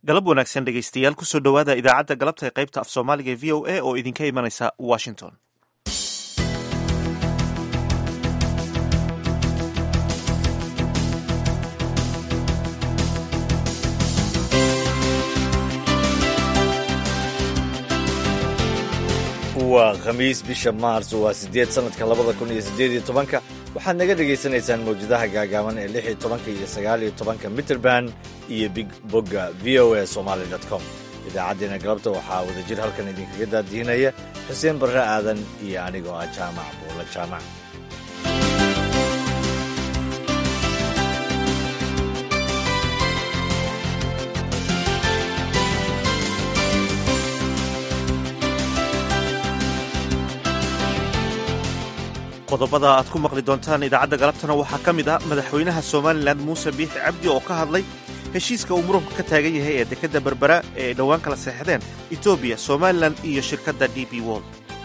galab wanaagsan dhegaystayaal kusoo dhowaada idaacadda galabta ee qaybta af soomaaliga ee v o a oo idinka imanaysa washington waa khamiis bisha maars waa siddeed sannadka labada kun iyo siddeed iyo tobanka waxaad naga dhegaysanaysaan mawjadaha gaagaaban ee lix iyo tobanka iyo sagaal iyo tobanka mitrband iyo big bogga v o a somaali dot com idaacaddeena galabta waxaa wadajir halkan idinkaga daadihinaya xuseen barre aadan iyo anigoo ah jaamac buulla jaamac qodobada aad ku maqli doontaan idaacadda galabtana waxaa ka mid ah madaxweynaha somalilan muuse biixi cabdi oo ka hadlay heshiiska uu muranku ka taagan yahay ee dekedda berbera ee ay dhowaan kala seexdeen etoobiya somalilan iyo shirkadda d b wold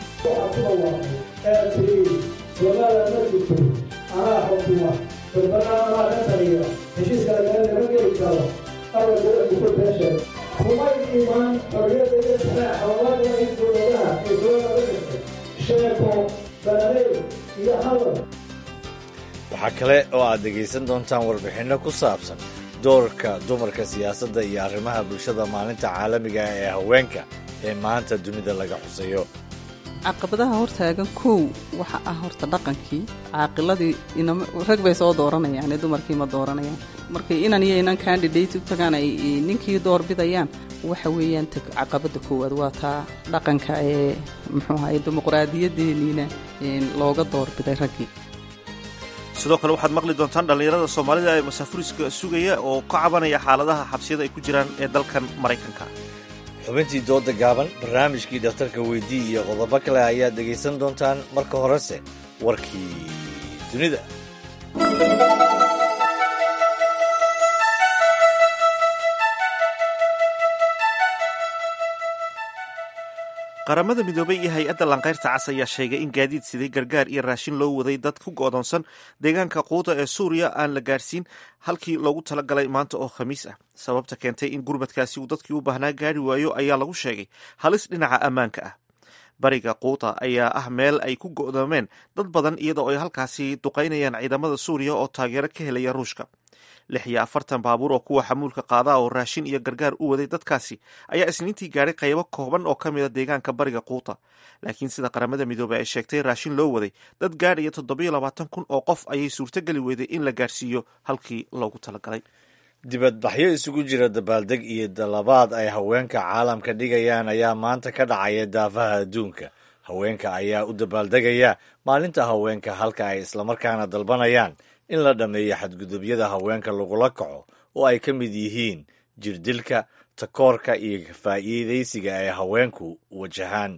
waxaa kale oo aad dhegaysan doontaan warbixinno ku saabsan doorka dumarka siyaasadda iyo arrimaha bulshada maalinta caalamiga ee haweenka ee maanta dunida laga xuseeyo caqabadaha hortaagan kow waxa ah horta dhaqankii caaqiladii rag bay soo dooranayaan dumarkii ma dooranayaan markay inan iyo inan candidate u tagaan ay ninkii doorbidayaan waxa weeyaan caqabada koowaad waa taa dhaqanka ee muxuu ahaye dimuqraadiyadeeniina looga doorbiday raggii sidoo kale waxaad maqli doontaan dhallinyarada soomaalida ee masaafuriska sugaya oo ka cabanaya xaaladaha xabsiyada ay ku jiraan ee dalkan maraykanka xubintii dooda gaaban barnaamijkii dhakhtarka weydii iyo qodobo kale ayaad dhegaysan doontaan marka horese warkii dunida qaramada midoobay iyo hay-adda lanqayrta cas ayaa sheegay in gaadiid siday gargaar iyo raashin loo waday dad ku go'doonsan deegaanka quuda ee suuriya aan la gaarsiin halkii loogu talagalay maanta oo khamiis ah sababta keentay in gurmadkaasi uu dadkii u baahnaa gaari waayo ayaa lagu sheegay halis dhinaca ammaanka ah bariga quuta ayaa ah meel ay ku go'doomeen dad badan iyadoo ay halkaasi duqaynayaan ciidamada suuriya oo taageero ka helaya ruushka lix iyo afartan baabuur oo kuwa xamuulka qaadaa oo raashin iyo gargaar u waday dadkaasi ayaa isniintii gaadhay qaybo kooban oo ka mida deegaanka bariga quuta laakiin sida qaramada midoobey ay sheegtay raashin loo waday dad gaadhaya toddobiyo labaatan kun oo qof ayay suurtogeli weyday in la gaarsiiyo halkii loogu talagalay dibadbaxyo isugu jira dabaaldeg iyo dalabaad ay haweenka caalamka dhigayaan ayaa maanta ka dhacaya daafaha adduunka haweenka ayaa u dabaaldegaya maalinta haweenka halka ay islamarkaana dalbanayaan in la dhammeeyo xadgudubyada haweenka lagula kaco oo ay ka mid yihiin jirdilka takoorka iyo faa'iidaysiga ay haweenku wajahaan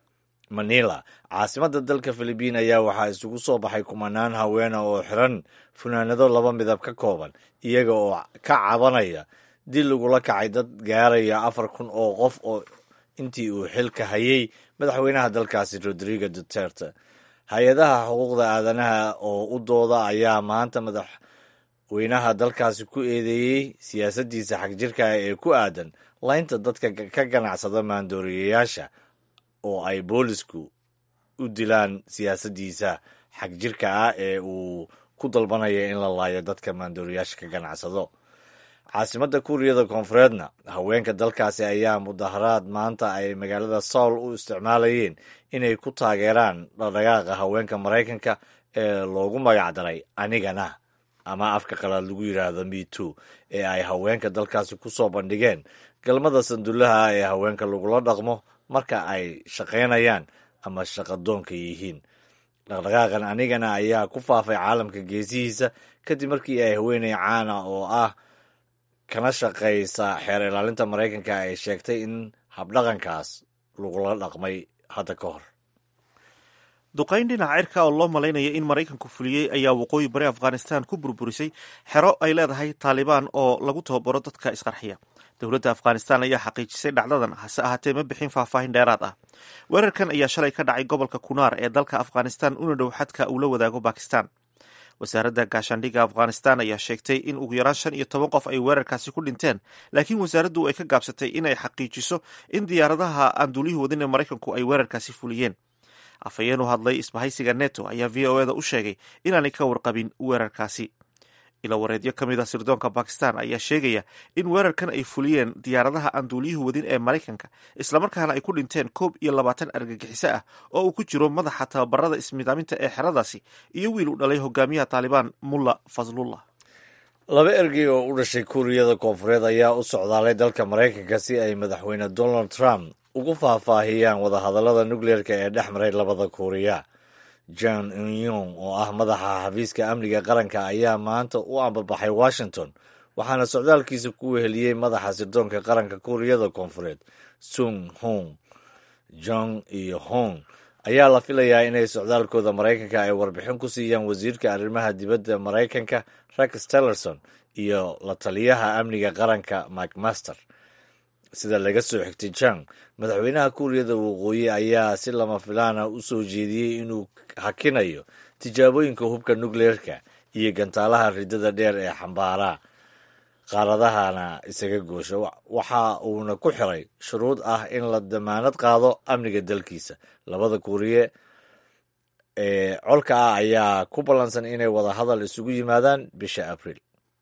manila caasimadda dalka filibiin ayaa waxaa isugu soo baxay kumanaan haweena oo xiran funaanado laba midab ka kooban iyaga oo ka cabanaya dil lagula kacay dad gaaraya afar kun oo qof oo intii uu xilka hayay madaxweynaha dalkaasi rodrigo duterte hay-adaha xuquuqda aadanaha oo u dooda ayaa maanta madaxweynaha dalkaasi ku eedeeyey siyaasaddiisa xagjirka ee ku aadan laynta dadka ka ganacsada maandooriyayaasha oo ay boolisku u dilaan siyaasaddiisa xagjirka ah ee uu ku dalbanaya in la laayo dadka maandooriyaasha ka ganacsado caasimadda kuuriyada koonfureedna haweenka dalkaasi ayaa mudaharaad maanta ay magaalada soul u isticmaalayeen inay ku taageeraan dhaqdhaqaaqa haweenka maraykanka ee loogu magacdaray anigana ama afka qalaad lagu yidhaahdo me too ee ay haweenka dalkaasi ku soo bandhigeen galmada sandullaha ee haweenka lagula dhaqmo marka ay shaqaynayaan ama shaqadoonka yihiin dhaqdhaqaaqan anigana ayaa ku faafay caalamka geesihiisa kadib markii ay haweeney caana oo ah kana shaqaysa xeer ilaalinta maraykanka ay sheegtay in habdhaqankaas lagula dhaqmay hadda ka hor duqayn dhinaca cirka oo loo malaynaya in maraykanku fuliyey ayaa waqooyi bari afghanistan ku burburisay xero ay leedahay taalibaan oo lagu tababaro dadka isqarxiya dowladda afghanistan ayaa xaqiijisay dhacdadan hase ahaatee ma bixin faahfaahin dheeraad ah weerarkan ayaa shalay ka dhacay gobolka kunaar ee dalka afghanistan una dhow xadka uu la wadaago bakistan wasaaradda gaashaandhigga afghanistan ayaa sheegtay in ugu yaraan shan iyo toban qof ay weerarkaasi ku dhinteen laakiin wasaaraddu ay ka gaabsatay inay xaqiijiso in diyaaradaha aan duulihii wadin ee maraykanku ay weerarkaasi fuliyeen afhayeen u hadlay isbahaysiga neto ayaa v o eda u sheegay inaanay ka warqabin weerarkaasi ilawareedyo ka mid a sirdoonka bakistan ayaa sheegaya in weerarkan ay fuliyeen diyaaradaha aan duuliyuhu wadin ee maraykanka islamarkaana ay ku dhinteen koob iyo labaatan argagixiso ah oo uu ku jiro madaxa tababarada ismidaaminta ee xeradaasi iyo wiil u dhalay hogaamiyaha taalibaan mulla fazlullah laba ergey oo u dhashay kuuriyada koonfureed ayaa u socdaalay dalka maraykanka si ay madaxweyne donald trump ugu faahfaahiyaan wadahadallada nukleerka ee dhex maray labada kuuriya john unyong oo ah madaxa xafiiska amniga qaranka ayaa maanta u ambabaxay washington waxaana socdaalkiisa ku weheliyey madaxa sirdoonka qaranka kuuriyada koonfureed sung hong jong iyo hong ayaa la filayaa inay socdaalkooda maraykanka ay warbixin ku siiyaan wasiirka arrimaha dibadda maraykanka rex tillerson iyo la taliyaha amniga qaranka mike master sida laga soo xigtay jang madaxweynaha kuuriyada waqooyi ayaa si lama filaana u soo jeediyey inuu hakinayo tijaabooyinka hubka nukleerka iyo gantaalaha ridada dheer ee xambaara qaaradahana isaga goosha waxa uuna ku xiray shuruud ah in la damaanad qaado amniga dalkiisa labada kuuriye ee colka ah ayaa ku ballansan inay wada hadal isugu yimaadaan bisha abriil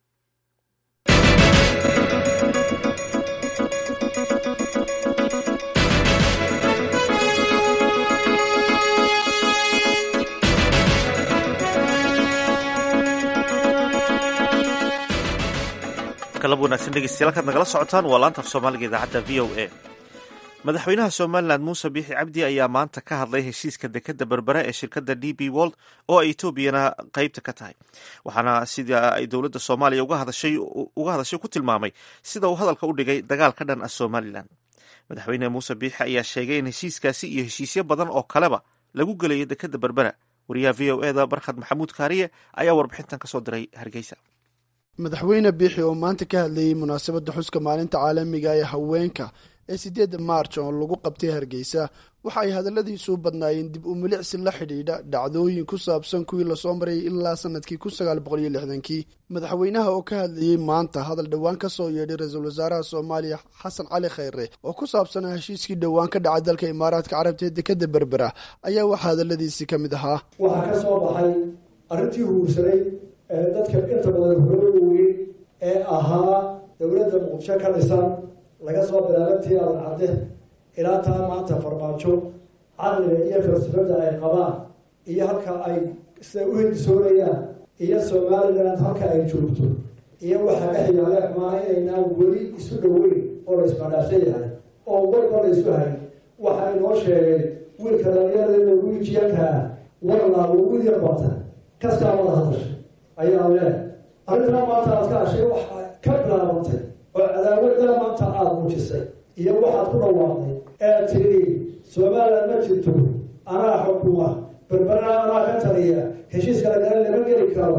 kalab wanaagsan dhegeystayaal kaad nagala socotaan waa laanta af soomaaliga idaacadda v o a madaxweynaha somalilan muuse biixi cabdi ayaa maanta ka hadlay heshiiska dekadda berbera ee shirkadda d b wold oo ay etoobiyana qeybta ka tahay waxaana sida ay dowladda soomaaliya uga hadashay ku tilmaamay sida uu hadalka u dhigay dagaal ka dhan ah somalilan madaxweyne muuse biixi ayaa sheegay in heshiiskaasi iyo heshiisyo badan oo kaleba lagu gelayo dekadda berbera wariyaha v o eda barkhad maxamuud kaariye ayaa warbixintan kasoo diray hargeysa madaxweyne biixi oo maanta ka hadlayey munaasabadda xuska maalinta caalamiga ee haweenka ee sideedda maarj oo lagu qabtay hargeysa waxa ay hadalladiisu badnaayeen dib u milicsi la xidhiidha dhacdooyin ku saabsan kuwii lasoo marayay ilaa sanadkii kun sagaal boqol iyo lixdankii madaxweynaha oo ka hadlayey maanta hadal dhowaan ka soo yeedhay ra-iisul wasaaraha soomaaliya xasan cali khayre oo ku saabsanaa heshiiskii dhowaan ka dhacay dalka imaaraadka carabta ee dekadda berbera ayaa waxaa hadalladiisii ka mid ahaa waxaa ka soo baxay arrintii huursanay ee dadka inta badan horooga weyn ee ahaa dowladda muqdisho ka dhisan laga soo bilaabantii adan cadde ilaa taa maanta farmaajo caqliga iyo falsafada ay qabaan iyo halka ay siday u hindisoonayaan iyo somaliland halka ay joogto iyo waxaa dhex yaala maana inaynaan weli isu dhoweyn oo la ismadhaafsan yahay oo walba la isu hayn waxa inoo sheegay wiilka dhalinyarada wiijiyankaa warlaabo wiil yar bata kastaa wada hadashay ayaa leeh arrintaa maanta aad ka hashay waxaa ka bilaabantay oo cadaawaddaa maanta aada muujisay iyo waxaad ku dhawaaqday ee tiri somaliland ma jirto anaa xukuma berberana anaa ka taliya heshiiska lagala lama geli karo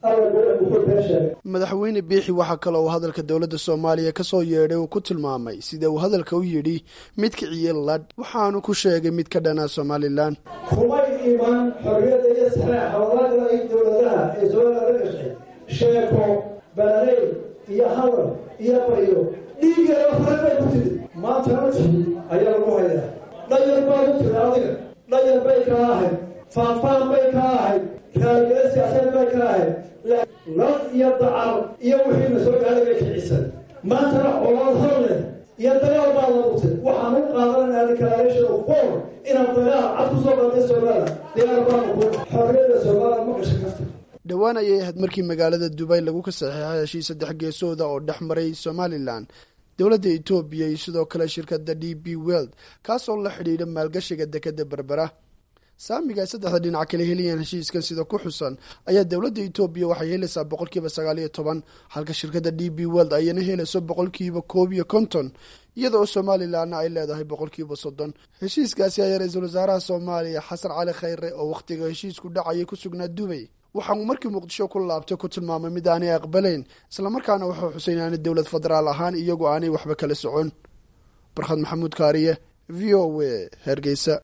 madaxweyne biixi waxaa kaloo uu hadalka dowladda soomaaliya ka soo yeedhay uu ku tilmaamay sida uu hadalka u yidhi mid kiciye ladh waxaanu ku sheegay mid ka dhanaa somalilan kumay iman xorriyadda iyo saxeexa walaagala dowladaha ee somaliland la gashay sheeko balaley iyo hadal iyo baryo dhiigeeda faran bay ku tiri maantana tihi ayaa lagu hayaa dhayar baa ku tiri adiga dhayar bay kaa ahayd faanfaan bay kaa ahayd raaligeeda siyaasadeed bay kaa ahayd lal iyo dacar iyo wixiina soo gaaday bay kicisan maantana colaad hor leh iyo dagaal baa la butay waxaan u qaadananaa declaration of war inaad dagaal cad ku soo qaatay somaliland diyaar baanu ku xorriyadda somaliland ma gashay kafta dhowaan ayay ahayd markii magaalada dubay lagu ka saxeexay heshiis saddex geesooda oo dhex maray somalilan dowladda etoobiya iyo sidoo kale shirkadda d b weld kaasoo la xidhiidha maalgashiga dekadda berbera saamiga ay saddexda dhinac kala helayaan heshiiskan sida ku xusan ayaa dowladda etoobiya waxay helaysaa boqolkiiba sagaal iyo toban halka shirkadda d b weld ayana helayso boqolkiiba koob iyo konton iyada oo somalilanna ay leedahay boqolkiiba soddon heshiiskaasi ayaa ra-iisul wasaaraha soomaaliya xasan cali khayre oo wakhtiga heshiisku dhacayay ku sugnaa dubay waxa uu markii muqdisho ku laabtay ku tilmaamay mid aanay aqbalayn islamarkaana wuxuu xusay inaanay dowlad federaal ahaan iyagu aanay waxba kala socon barkhad maxamuud kaariye v o w hargeysa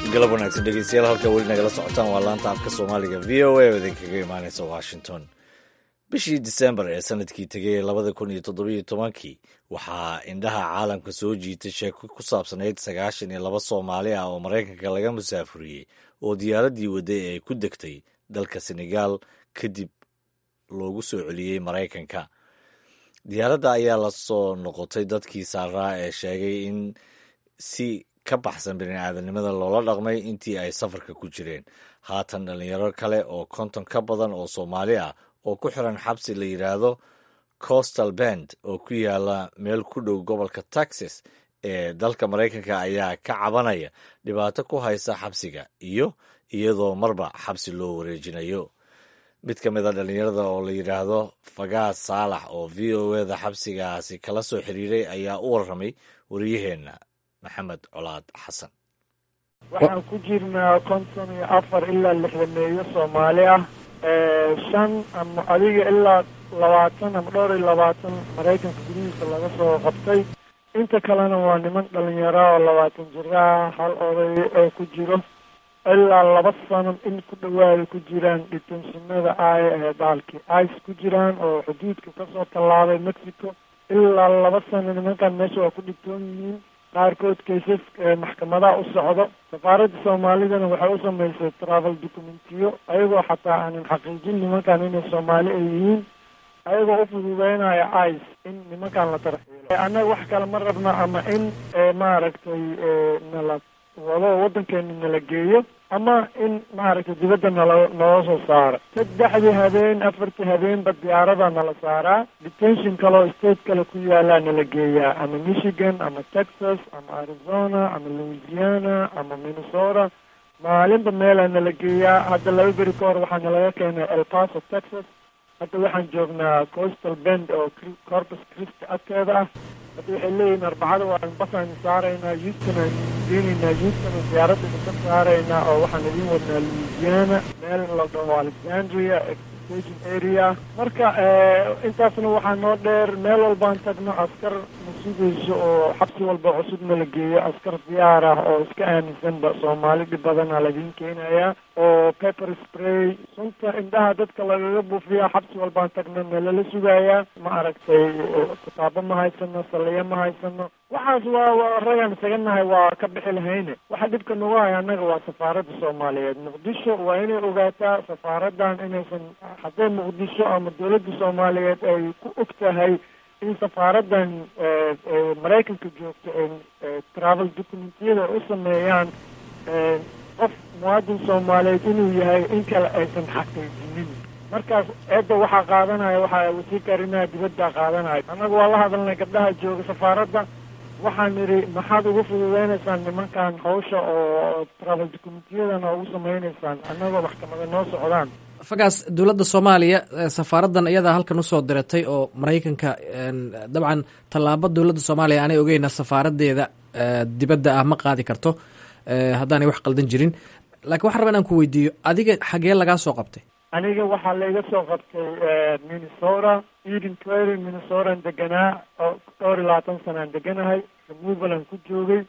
galab wanaagsan dhegeystayaal halka weli nagala socotaan waa laanta afka soomaaliga v o a oo idinkaga imaaneysa washington bishii disembar ee sanadkii tegay labada kun iyo toddobiyo tobankii waxaa indhaha caalamka soo jiitay sheeko ku saabsanayd sagaashan iyo laba soomaali ah oo maraykanka laga musaafuriyey oo diyaaraddii wadday ay ku degtay dalka senegaal kadib loogu soo celiyey maraykanka diyaaradda ayaa la soo noqotay dadkii saaraa ee sheegay in si ka baxsan bini'aadanimada loola dhaqmay intii ay safarka ku jireen haatan dhallinyaro kale oo konton ka badan oo soomaali ah oo ku xiran xabsi la yidhaahdo coastal bend oo ku yaala meel ku dhow gobolka texas ee dalka maraykanka ayaa ka cabanaya dhibaato ku haysa xabsiga iyo iyadoo marba xabsi loo wareejinayo mid ka mid a dhallinyarada oo la yidhaahdo fagaas saalax oo v o eda xabsigaasi kala soo xiriiray ayaa u warramay wariyaheenna maxamed colaad xasan waxaan ku jirnaa konton iyo afar ilaa lixdameeyo soomaali ah shan ama adiga ilaa labaatan ama dhowr iyo labaatan maraykanka gudihiisa laga soo qabtay inta kalena waa niman dhalinyaro oo labaatan jiraah hal oday oo ku jiro ilaa laba sano in ku dhawaada ku jiraan dhitensinada ay ee baalkii ice ku jiraan oo xuduudka kasoo tallaabay mexico ilaa laba sano nimankan meesha waa ku dhigtoon yihiin qaarkood kaysas maxkamadaha u socdo safaaradda soomaalidana waxay u samaysay travel documentiyo ayagoo xataa aanan xaqiijin nimankan inay soomaali ay yihiin ayagoo u fududeynaya ice in nimankan la tarxiilo annaga wax kale ma rabno ama in maaragtay nala wado waddankeena nala geeyo ama in maaragtay dibadda nala nala soo saaro saddexdii habeen afartii habeenba diyaarada nala saaraa detention kaleo state kale ku yaalaa nala geeyaa ama michigan ama texas ama arizona ama louisiana ama minnesota maalinba meelaa nala geeyaa hadda laba beri ka hor waxaa nalaga keenay el paso texas hadda waxaan joognaa coastal bend oo corpus christi agteeda ah hadda waxay leeyihin arbacada waan basaan saaraynaa houston aan geenaynaa houston oo diyaaradda ka saaraynaa oo waxaan idin wadnaa louisiana meel la dhaho alexandria extension area marka intaasna waxaa noo dheer meel walbaan tagno askar na sugayso oo xabsi walba cusubna la geeyo askar diyaar ah oo iska aaminsanba soomaali dhib badana ladiin keenayaa oo pepper spray sunta indhaha dadka lagaga buufiya xabsi walbaan tagno nalala sugayaa ma aragtay kitaabo ma haysano saliyo ma haysano waxaas waa waa ragaan isaga nahay waa ka bixi lahayne waxa dhibka nagu haya annaga waa safaaradda soomaaliyeed muqdisho waa inay ogaataa safaaradan inaysan hadday muqdisho ama dowladda soomaaliyeed ay ku og tahay in safaaradan maraykanka joogto ay travel documentiyada u sameeyaan qof muwaadin soomaaliyeed inuu yahay in kale aysan xaqiijinin markaas eedda waxaa qaadanaya waxaa wasiirka arrimaha dibadda qaadanaya annaga waa la hadalnay gabdhaha jooga safaaradda waxaan nidhi maxaad ugu fududeynaysaan nimankan hawsha oo travel documentiyadana ugu samaynaysaan annagoo maxkamada noo socdaan fagaas dowladda soomaaliya safaaraddan iyadaa halkan usoo diratay oo maraykanka dabcan tallaabo dowladda soomaaliya aanay ogeyna safaaradeeda dibadda ah ma qaadi karto haddaanay wax qaldan jirin lakiin waxaan raba inaan ku weydiiyo adiga xagee lagaa soo qabtay aniga waxaa layga soo qabtay minnesota eden prairie minnesotaan deganaa oo dhowr iyo labaatan sanaan deganahay removalan ku joogay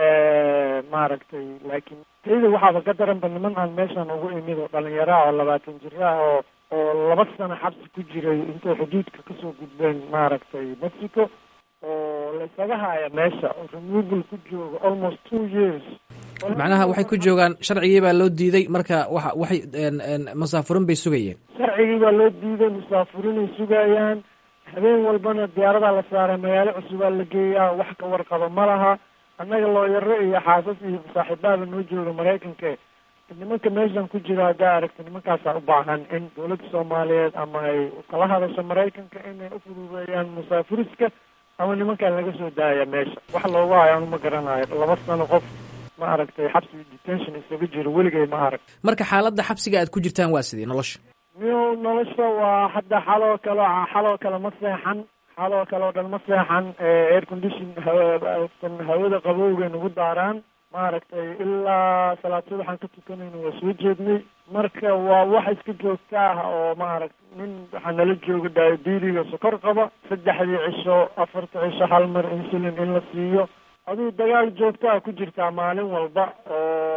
maaragtay laakiin tayda waxaaba ka daranba niman aan meeshan ugu imid oo dhalinyaraha oo labaatan jiraah oo oo laba sano xabsi ku jiray intay xuduudka kasoo gudbeen maaragtay mexico oo la isaga haya meesha oo removal ku jooga almost two years macnaha waxay ku joogaan sharcigii baa loo diiday marka wa waxay masaafurin bay sugayeen sharcigii baa loo diiday musaafurinay sugayaan habeen walbana diyaaradaa la saaray magaalo cusubaa la geeyaa wax ka warqaba ma laha annaga looyaro iyo xaasas iyo saaxiibaada noo jooga maraykanka nimanka meeshan ku jira haddaa aragta nimankaasaa u baahan in dowladda soomaaliyeed ama ay kala hadasho maraykanka inay u fududeeyaan musaafuriska ama nimankan laga soo daaya meesha wax loogu hayo anu ma garanayo laba sano qof ma aragtay xabsi detention isaga jiro weligay ma arag marka xaaladda xabsiga aad ku jirtaan waa sidii nolosha miyo nolosha waa hadda xaloo kale xaloo kale ma seexan xaloo kale oo dhan ma seexan air condition hawakan hawada qabowgay nagu daaraan maaragtay ilaa salaad subaxaan ka tukanayna waa soo jeednay marka waa wax iska joogta ah oo maaragta nin waxaa nala jooga diabeediga sokor qaba saddexdii cisho afarta cisho hal mar insulin in la siiyo aduu dagaal joogtaa ku jirtaa maalin walba oo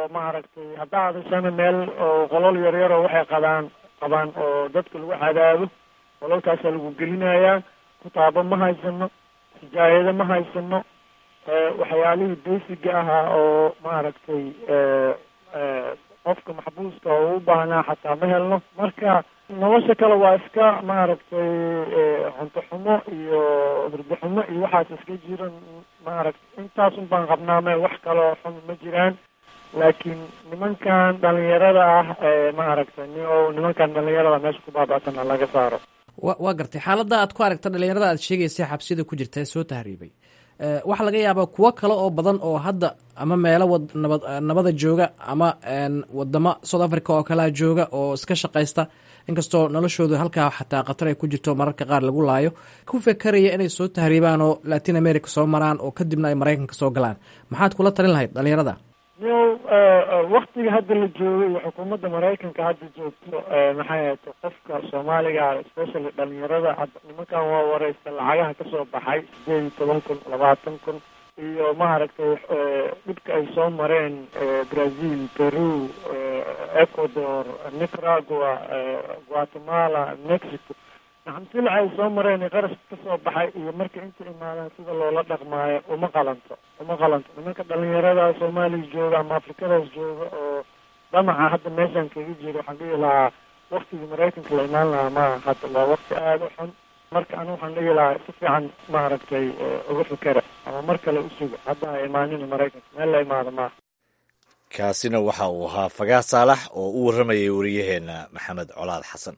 oo maaragtay haddaa hadashana meel oo qolol yaryar oo waxay qabaan qabaan oo dadka lagu cadaabo qololkaasaa lagu gelinayaa kutaabo ma haysano sijaayado ma haysano waxyaalihii basiga ahaa oo maaragtay qofka maxbuuska oo u baahnaa xataa ma helno marka nolosha kale waa iska maaragtay cunto xumo iyo hurdo xumo iyo waxaas iska jiran maaragtay intaasun baan qabnaame wax kaloo xun ma jiraan laakiin nimankan dhalinyarada ah maaragtay ni o nimankan dhalinyarada meesha ku baaba'sana laga saaro wa waa gartay xaaladda aad ku aragta dhalinyarada aad sheegaysa xabsida ku jirta ee soo tahriibay waxaa laga yaabaa kuwo kale oo badan oo hadda ama meelo wad nabad nabada jooga ama wadamo south africa oo kalea jooga oo iska shaqaysta inkastoo noloshooda halkaa xataa khatar ay ku jirto mararka qaar lagu laayo ku fekeraya inay soo tahriibaan oo latin america soo maraan oo kadibna ay maraykanka soo galaan maxaad kula talin lahayd dhalinyarada yo waktiga hadda la joogay iyo xukuumadda maraykanka hadda joogto maxay ahayta qofka soomaaliga especially dhalinyarada hadda nimankan waa wareysta lacagaha kasoo baxay sideed iyo toban kun labaatan kun iyo maaragtay dhibka ay soo mareen brazil peru ecuador nicaragua guatemala mexico naxamsila ay soo mareen qarash kasoo baxay iyo marka inta imaadaan sida loola dhaqmaayo uma qalanto uma qalanto nimanka dhalinyarada soomaaliya jooga ama afrikadaas jooga oo dhamaca hadda meeshaan kaga jiro waxaan dhihi lahaa waktigii maraykanka la imaan lahaa maaha hadda waa wakti aada u xun marka anu waxaan dhihi lahaa si fiican maaragtay uga fikera ama mar kale usuga hadda ha imaanina maraykanka meel la imaado maaha kaasina waxa uu ahaa fagaa saalax oo u warramayay wariyaheenna maxamed colaad xasan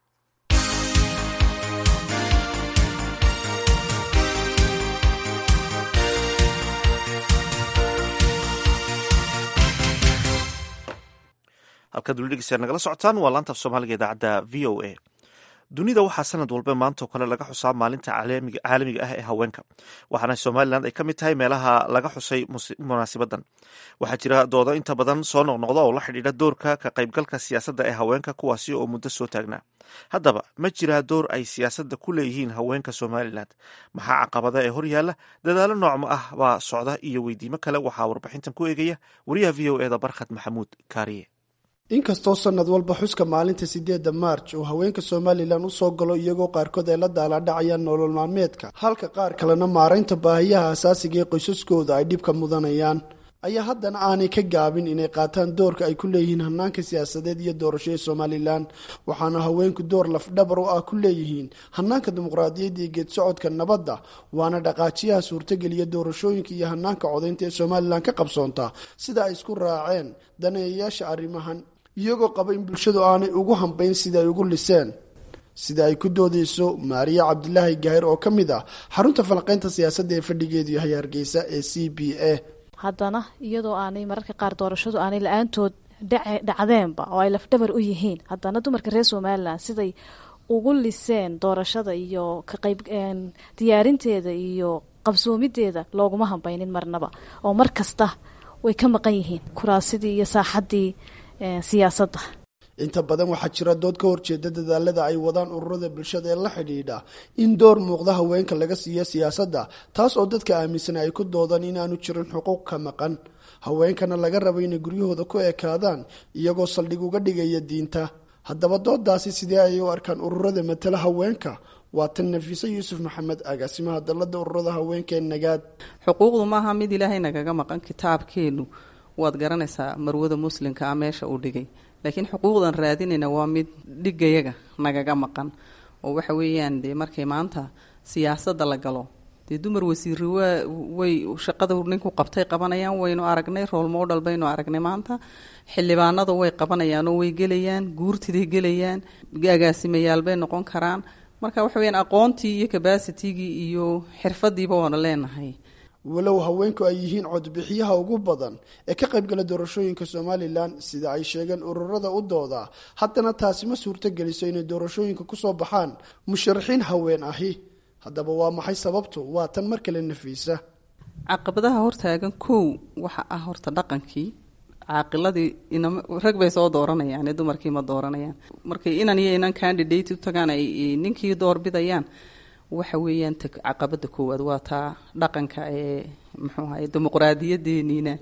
halkaad weli dhegeystayaal nagala socotaan waa laanta af soomaaliga idaacadda v o a dunida waxaa sanad walba maanta oo kale laga xusaa maalinta caalamiga ah ee haweenka waxaana somalilan ay ka mid tahay meelaha laga xusay munaasibadan waxaa jira doodo inta badan soo noqnoqda oo la xidhiidha doorka ka qaybgalka siyaasadda ee haweenka kuwaasi oo muddo soo taagnaa haddaba ma jiraa door ay siyaasadda ku leeyihiin haweenka somalilan maxaa caqabada ee horyaalla dadaalo noocma ah baa socda iyo weydiimo kale waxaa warbixintan ku eegaya wariyaha v o eda barkhad maxamuud kaariye inkastoo sanad walba xuska maalinta sideedda maarj uu haweenka somalilan usoo galo iyagoo qaarkood ay la daalaadhacayaan nolol maalmeedka halka qaar kalena maaraynta baahiyaha asaasiga ee qoysaskooda ay dhibka mudanayaan ayaa haddana aanay ka gaabin inay qaataan doorka ay ku leeyihiin hanaanka siyaasadeed iyo doorasho ee somalilan waxaana haweenku door lafdhabar u ah ku leeyihiin hanaanka dimuqraadiyadda iyo geedsocodka nabadda waana dhaqaajiyaha suurtageliya doorashooyinka iyo hanaanka codaynta ee somalilan ka qabsoonta sida ay isku raaceen daneeyayaasha arrimahan iyagoo qaba in bulshadu aanay ugu hambayn sida ay ugu liseen sida ay ku doodeyso maariya cabdilaahi gaahir oo ka mid ah xarunta falaqeynta siyaasadda ee fadhigeedu yahay hargeysa ee c b a haddana iyadoo aanay mararka qaar doorashadu aanay la-aantood dhacdeenba oo ay lafdhabar u yihiin haddana dumarka reer somalilan siday ugu liseen doorashada iyo ka qayb diyaarinteeda iyo qabsoomideeda looguma hambaynin marnaba oo mar kasta way ka maqan yihiin kuraasidii iyo saaxaddii siyaasadda inta badan waxaa jira dood ka horjeeda dadaalada ay wadaan ururada bulshada ee la xidhiidha in door muuqda haweenka laga siiyo siyaasadda taas oo dadka aaminsan ay ku doodaan inaanu jirin xuquuq ka maqan haweenkana laga rabo inay guryahooda ku ekaadaan iyagoo saldhig uga dhigaya diinta haddaba doodaasi sidee ayay u arkaan ururada matala haweenka waa tan nafiise yuusuf maxamed agaasimaha dalada ururada haweenka ee nagaad xuquuqdu maaha mid ilaahay nagaga maqan kitaabkeenu waad garanaysaa marwada muslimka ah meesha uu dhigay laakiin xuquuqdan raadinayna waa mid dhigayaga nagaga maqan oo waxa weeyaan dee markay maanta siyaasadda la galo dee dumar wasiiri waa way shaqada ninku qabtay qabanayaan waynu aragnay rool model baynu aragnay maanta xildhibaanada way qabanayaan oo way gelayaan guurtiday gelayaan agaasimayaal bay noqon karaan marka waxa weyaan aqoontii iyo cabacitigii iyo xirfadiiba waana leenahay walow haweenku ay yihiin codbixiyaha ugu badan ee ka qaybgala doorashooyinka somalilan sida ay sheegeen ururada u dooda haddana taasi ma suurto geliso inay doorashooyinka kusoo baxaan musharaxiin haween ahi haddaba waa maxay sababtu waa tan mar kale nafiisa caqabadaha hortaagan kow waxa ah horta dhaqankii caaqiladii inam rag bay soo dooranayaan dumarkii ma dooranayaan markay inan iyo inan candidate u tagaan ay ninkii doorbidayaan waxa weeyaan caqabada koowaad waa taa dhaqanka ee muxuu ahay dimuqraadiyadeeniina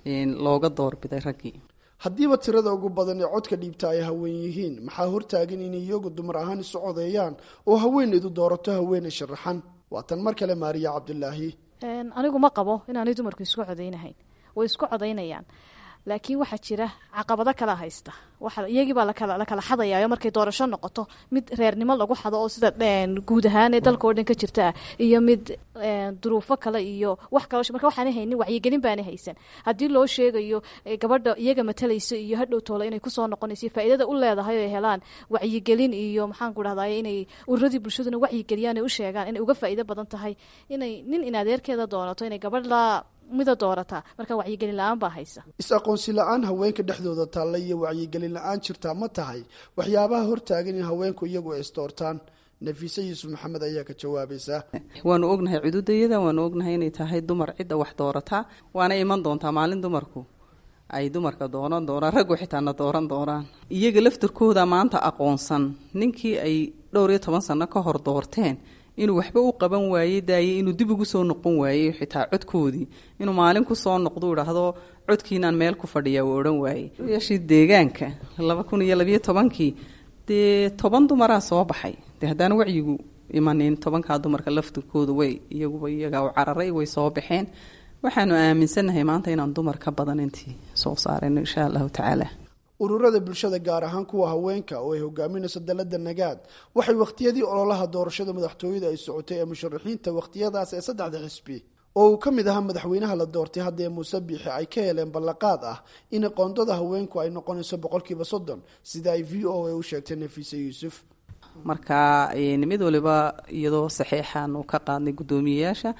looga doorbiday raggii haddiiba tirada ugu badan ee codka dhiibta ay haween yihiin maxaa hortaagan inay iyagu dumar ahaan isu codeeyaan oo haweenaydu doorato haweenay sharaxan waa tan mar kale maariya cabdulaahi anigu ma qabo inaanay dumarku isku codeynahayn way isku codeynayaan laakiin waxaa jira caqabado kala haysta iyagiibaa la kala xadayayo markay doorasho noqoto mid reernimo lagu xado oo sida guud ahaan ee dalka oo dhan ka jirta ah iyo mid duruufo kale iyo wax kal marka waxaana haynin wacyigelin baana haysan haddii loo sheegayo gabadha iyaga matalayso iyo hadhow toole inay kusoo noqonayso faa'iidada u leedahay oo ay helaan wacyigelin iyo maxaan ku dhahday inay ururadii bulshaduna wacyigeliyaan ay u sheegaan inay uga faa'iido badan tahay inay nin in adeerkeeda doonato inay gabadh la mida doorataa marka wacyigelin la-aan baa haysa is-aqoonsi la-aan haweenka dhexdooda taalla iyo wacyigelin la-aan jirtaa ma tahay waxyaabaha hortaagan in haweenku iyagu ay isdoortaan nafiise yuusuf maxamed ayaa ka jawaabaysa waanu ognahay cududayada waanu ognahay inay tahay dumar cidda wax doorataa waana iman doontaa maalin dumarku ay dumarka dooran doonaan raggu xitaana dooran doonaan iyaga laftirkooda maanta aqoonsan ninkii ay dhowr iyo toban sano ka hor doorteen inuu waxba u qaban waayey daayey inuu dib ugu soo noqon waayey xitaa codkoodii inuu maalin kusoo noqdo idhaahdo codkiinaan meel ku fadhiya uu odhan waayey yaashii deegaanka laba kun iyo labiyo tobankii dee toban dumaraa soo baxay dee haddaan wacyigu imanin tobankaa dumarka laftirkooda way iyaguba iyagaa u cararay way soo baxeen waxaanu aaminsannahay maanta inaan dumar ka badan intii soo saarayno insha allahu tacaala ururada bulshada gaar ahaan kuwa haweenka oo ay hogaaminayso dalada nagaad waxay wakhtiyadii ololaha doorashada madaxtooyada ay socotay ee musharaxiinta wakhtiyadaas ee saddexda xisbi oo uu ka mid ahaa madaxweynaha la doortay haddee muuse biixi ay ka heleen ballaqaad ah in qoondada haweenku ay noqonayso boqolkiiba soddon sida ay v o a u sheegtay nafiise yuusuf marka mid waliba iyadoo saxiixaanu ka qaadnay guddoomiyeyaasha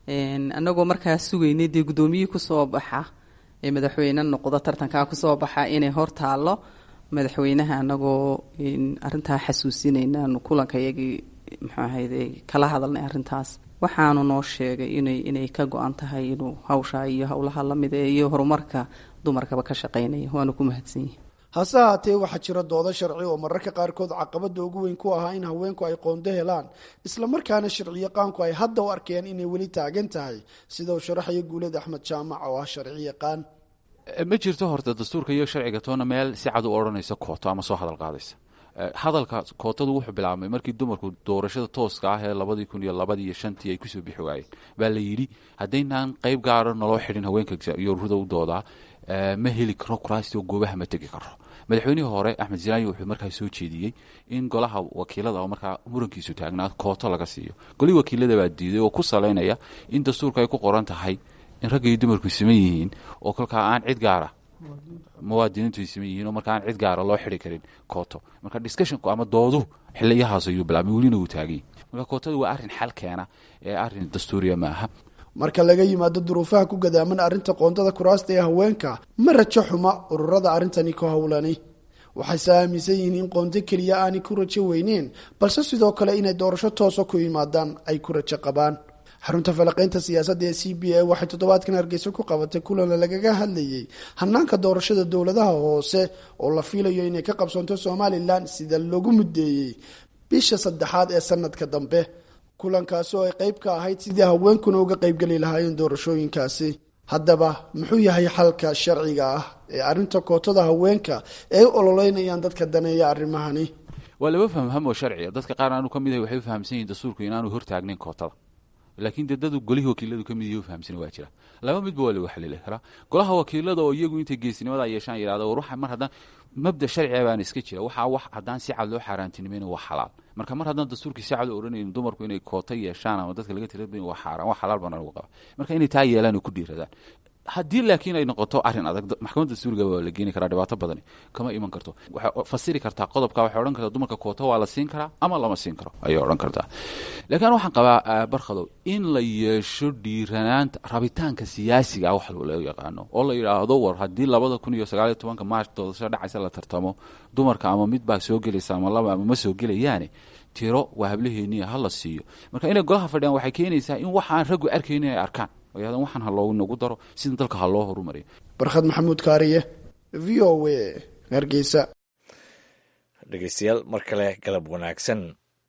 anagoo markaa sugaynay dee guddoomiyihii kusoo baxa ee madaxweyne noqdo tartankaa kusoo baxa inay hor taalo madaxweynaha anagoo arintaa xasuusinayna kulankayagii muxuu ahayde kala hadalnay arintaas waxaanu noo sheegay inay inay ka go-an tahay inuu hawshaa iyo howlaha lamid ee iyo horumarka dumarkaba ka shaqeynaya waanu ku mahadsanyihi hase haatee waxaa jira doodo sharci oo mararka qaarkood caqabada ugu weyn ku ahaa in haweenku ay qoonto helaan islamarkaana sharciyaqaanku ay hadda u arkeen inay weli taagan tahay sida uu sharaxayo guuleed axmed jaamac oo ah sharciyaqaan ma jirto horta dastuurka iyo sharciga toona meel si cad u odhanaysa kooto ama soo hadal qaadaysa hadalka kootadu wuxuu bilaabmay markii dumarku doorashada tooska ah ee labadii kun iyo labadii iyo shantii ay kusoo bixi waayeen baa la yidhi haddaynaan qayb gaara naloo xidhin haweenka iyo ururada u doodaa ma heli karo kuraasti oo goobaha ma tegi karo madaxweynihii hore axmed zilaayi wuxuu markaa soo jeediyey in golaha wakiilada oo markaa murankiisu taagnaa kooto laga siiyo golihii wakiilada baa diiday oo ku salaynaya in dastuurka ay ku qoran tahay in ragga iyo dumarku siman yihiin oo kolkaa aan cid gaara muwaadiniintu ay siman yihiin oo markaa aan cid gaara loo xidi karin kooto marka discussionku ama dooduhu xiliyahaas ayuu bilaabmay welina wuu taagay marka kootadu waa arrin xal keena ee arrin dastuuriya ma aha marka laga yimaado duruufaha ku gadaaman arrinta qoondada kuraasta ee haweenka ma rajo xuma ururada arrintani ku howlani waxayse aaminsan yihiin in qoonto keliya aanay ku rajo weyneen balse sidoo kale inay doorasho toosa ku yimaadaan ay ku rajo qabaan xarunta falaqaynta siyaasadda ee c b a waxay toddobaadkan hargeysa ku qabatay kulan lagaga hadlayay hanaanka doorashada dowladaha hoose oo la fiilayo inay ka qabsoonto somalilan sida loogu muddeeyey bisha saddexaad ee sanadka dambe kulankaasi oo ay qayb ka ahayd sidii haweenkuna uga qaybgeli lahaayeen doorashooyinkaasi haddaba muxuu yahay xalka sharciga ah ee arrinta kootada haweenka ee u ololeynayaan dadka daneeya arrimahani waa laba fahmham oo sharciga dadka qaar aanu ka mid ahay waxay u fahamsan yihin dastuurku inaanu hortaagnayn kootada laakiin dee dadu golihii wakiiladu ka mid yahi u fahamsana waa jira laba midba waa lagu xalili karaa golaha wakiilada oo iyagu intay geesnimada yeeshaan yidhahda war waxa mar haddaan mabda sharciga baana iska jira waxaa wax haddaan si cad loo xaaraantinimayna waa xalaal marka mar haddaan dastuurkii si cad u odhanayn dumarku inay koota yeeshaan ama dadka laga tirabayn waa xaaraan waa xalaal baan anigu qaba marka inay taa yeelaan oo ku dhiiradaan haddii laakiin ay noqoto arrin adag maxkamadda dastuuriga waa la geeni karaa dhibaato badani kama iman karto waxay fasiri kartaa qodobka waxay odhan kartaa dumarka koota waa la siin karaa ama lama siin karo ayay odhan kartaa laakiin waxaan qabaa barkhadow in la yeesho dhiiranaanta rabitaanka siyaasiga wax loo yaqaano oo la yidhaahdo war haddii labada kun iyo sagaaliyo tobanka maarch doorasho dhacaysa la tartamo dumarka ama mid baa soo gelaysa ama laba ama ma soo gelayaane tiro waa hablaheeniya ha la siiyo marka inay golaha fadhiyaan waxay keenaysaa in waxaan raggu arkayni ay arkaan oyadan waxaan ha loogu nagu daro sida dalka ha loo horumariyo barkhad maxamuud kaariye v o a hargeysa dhegeystayaal mar kale galab wanaagsan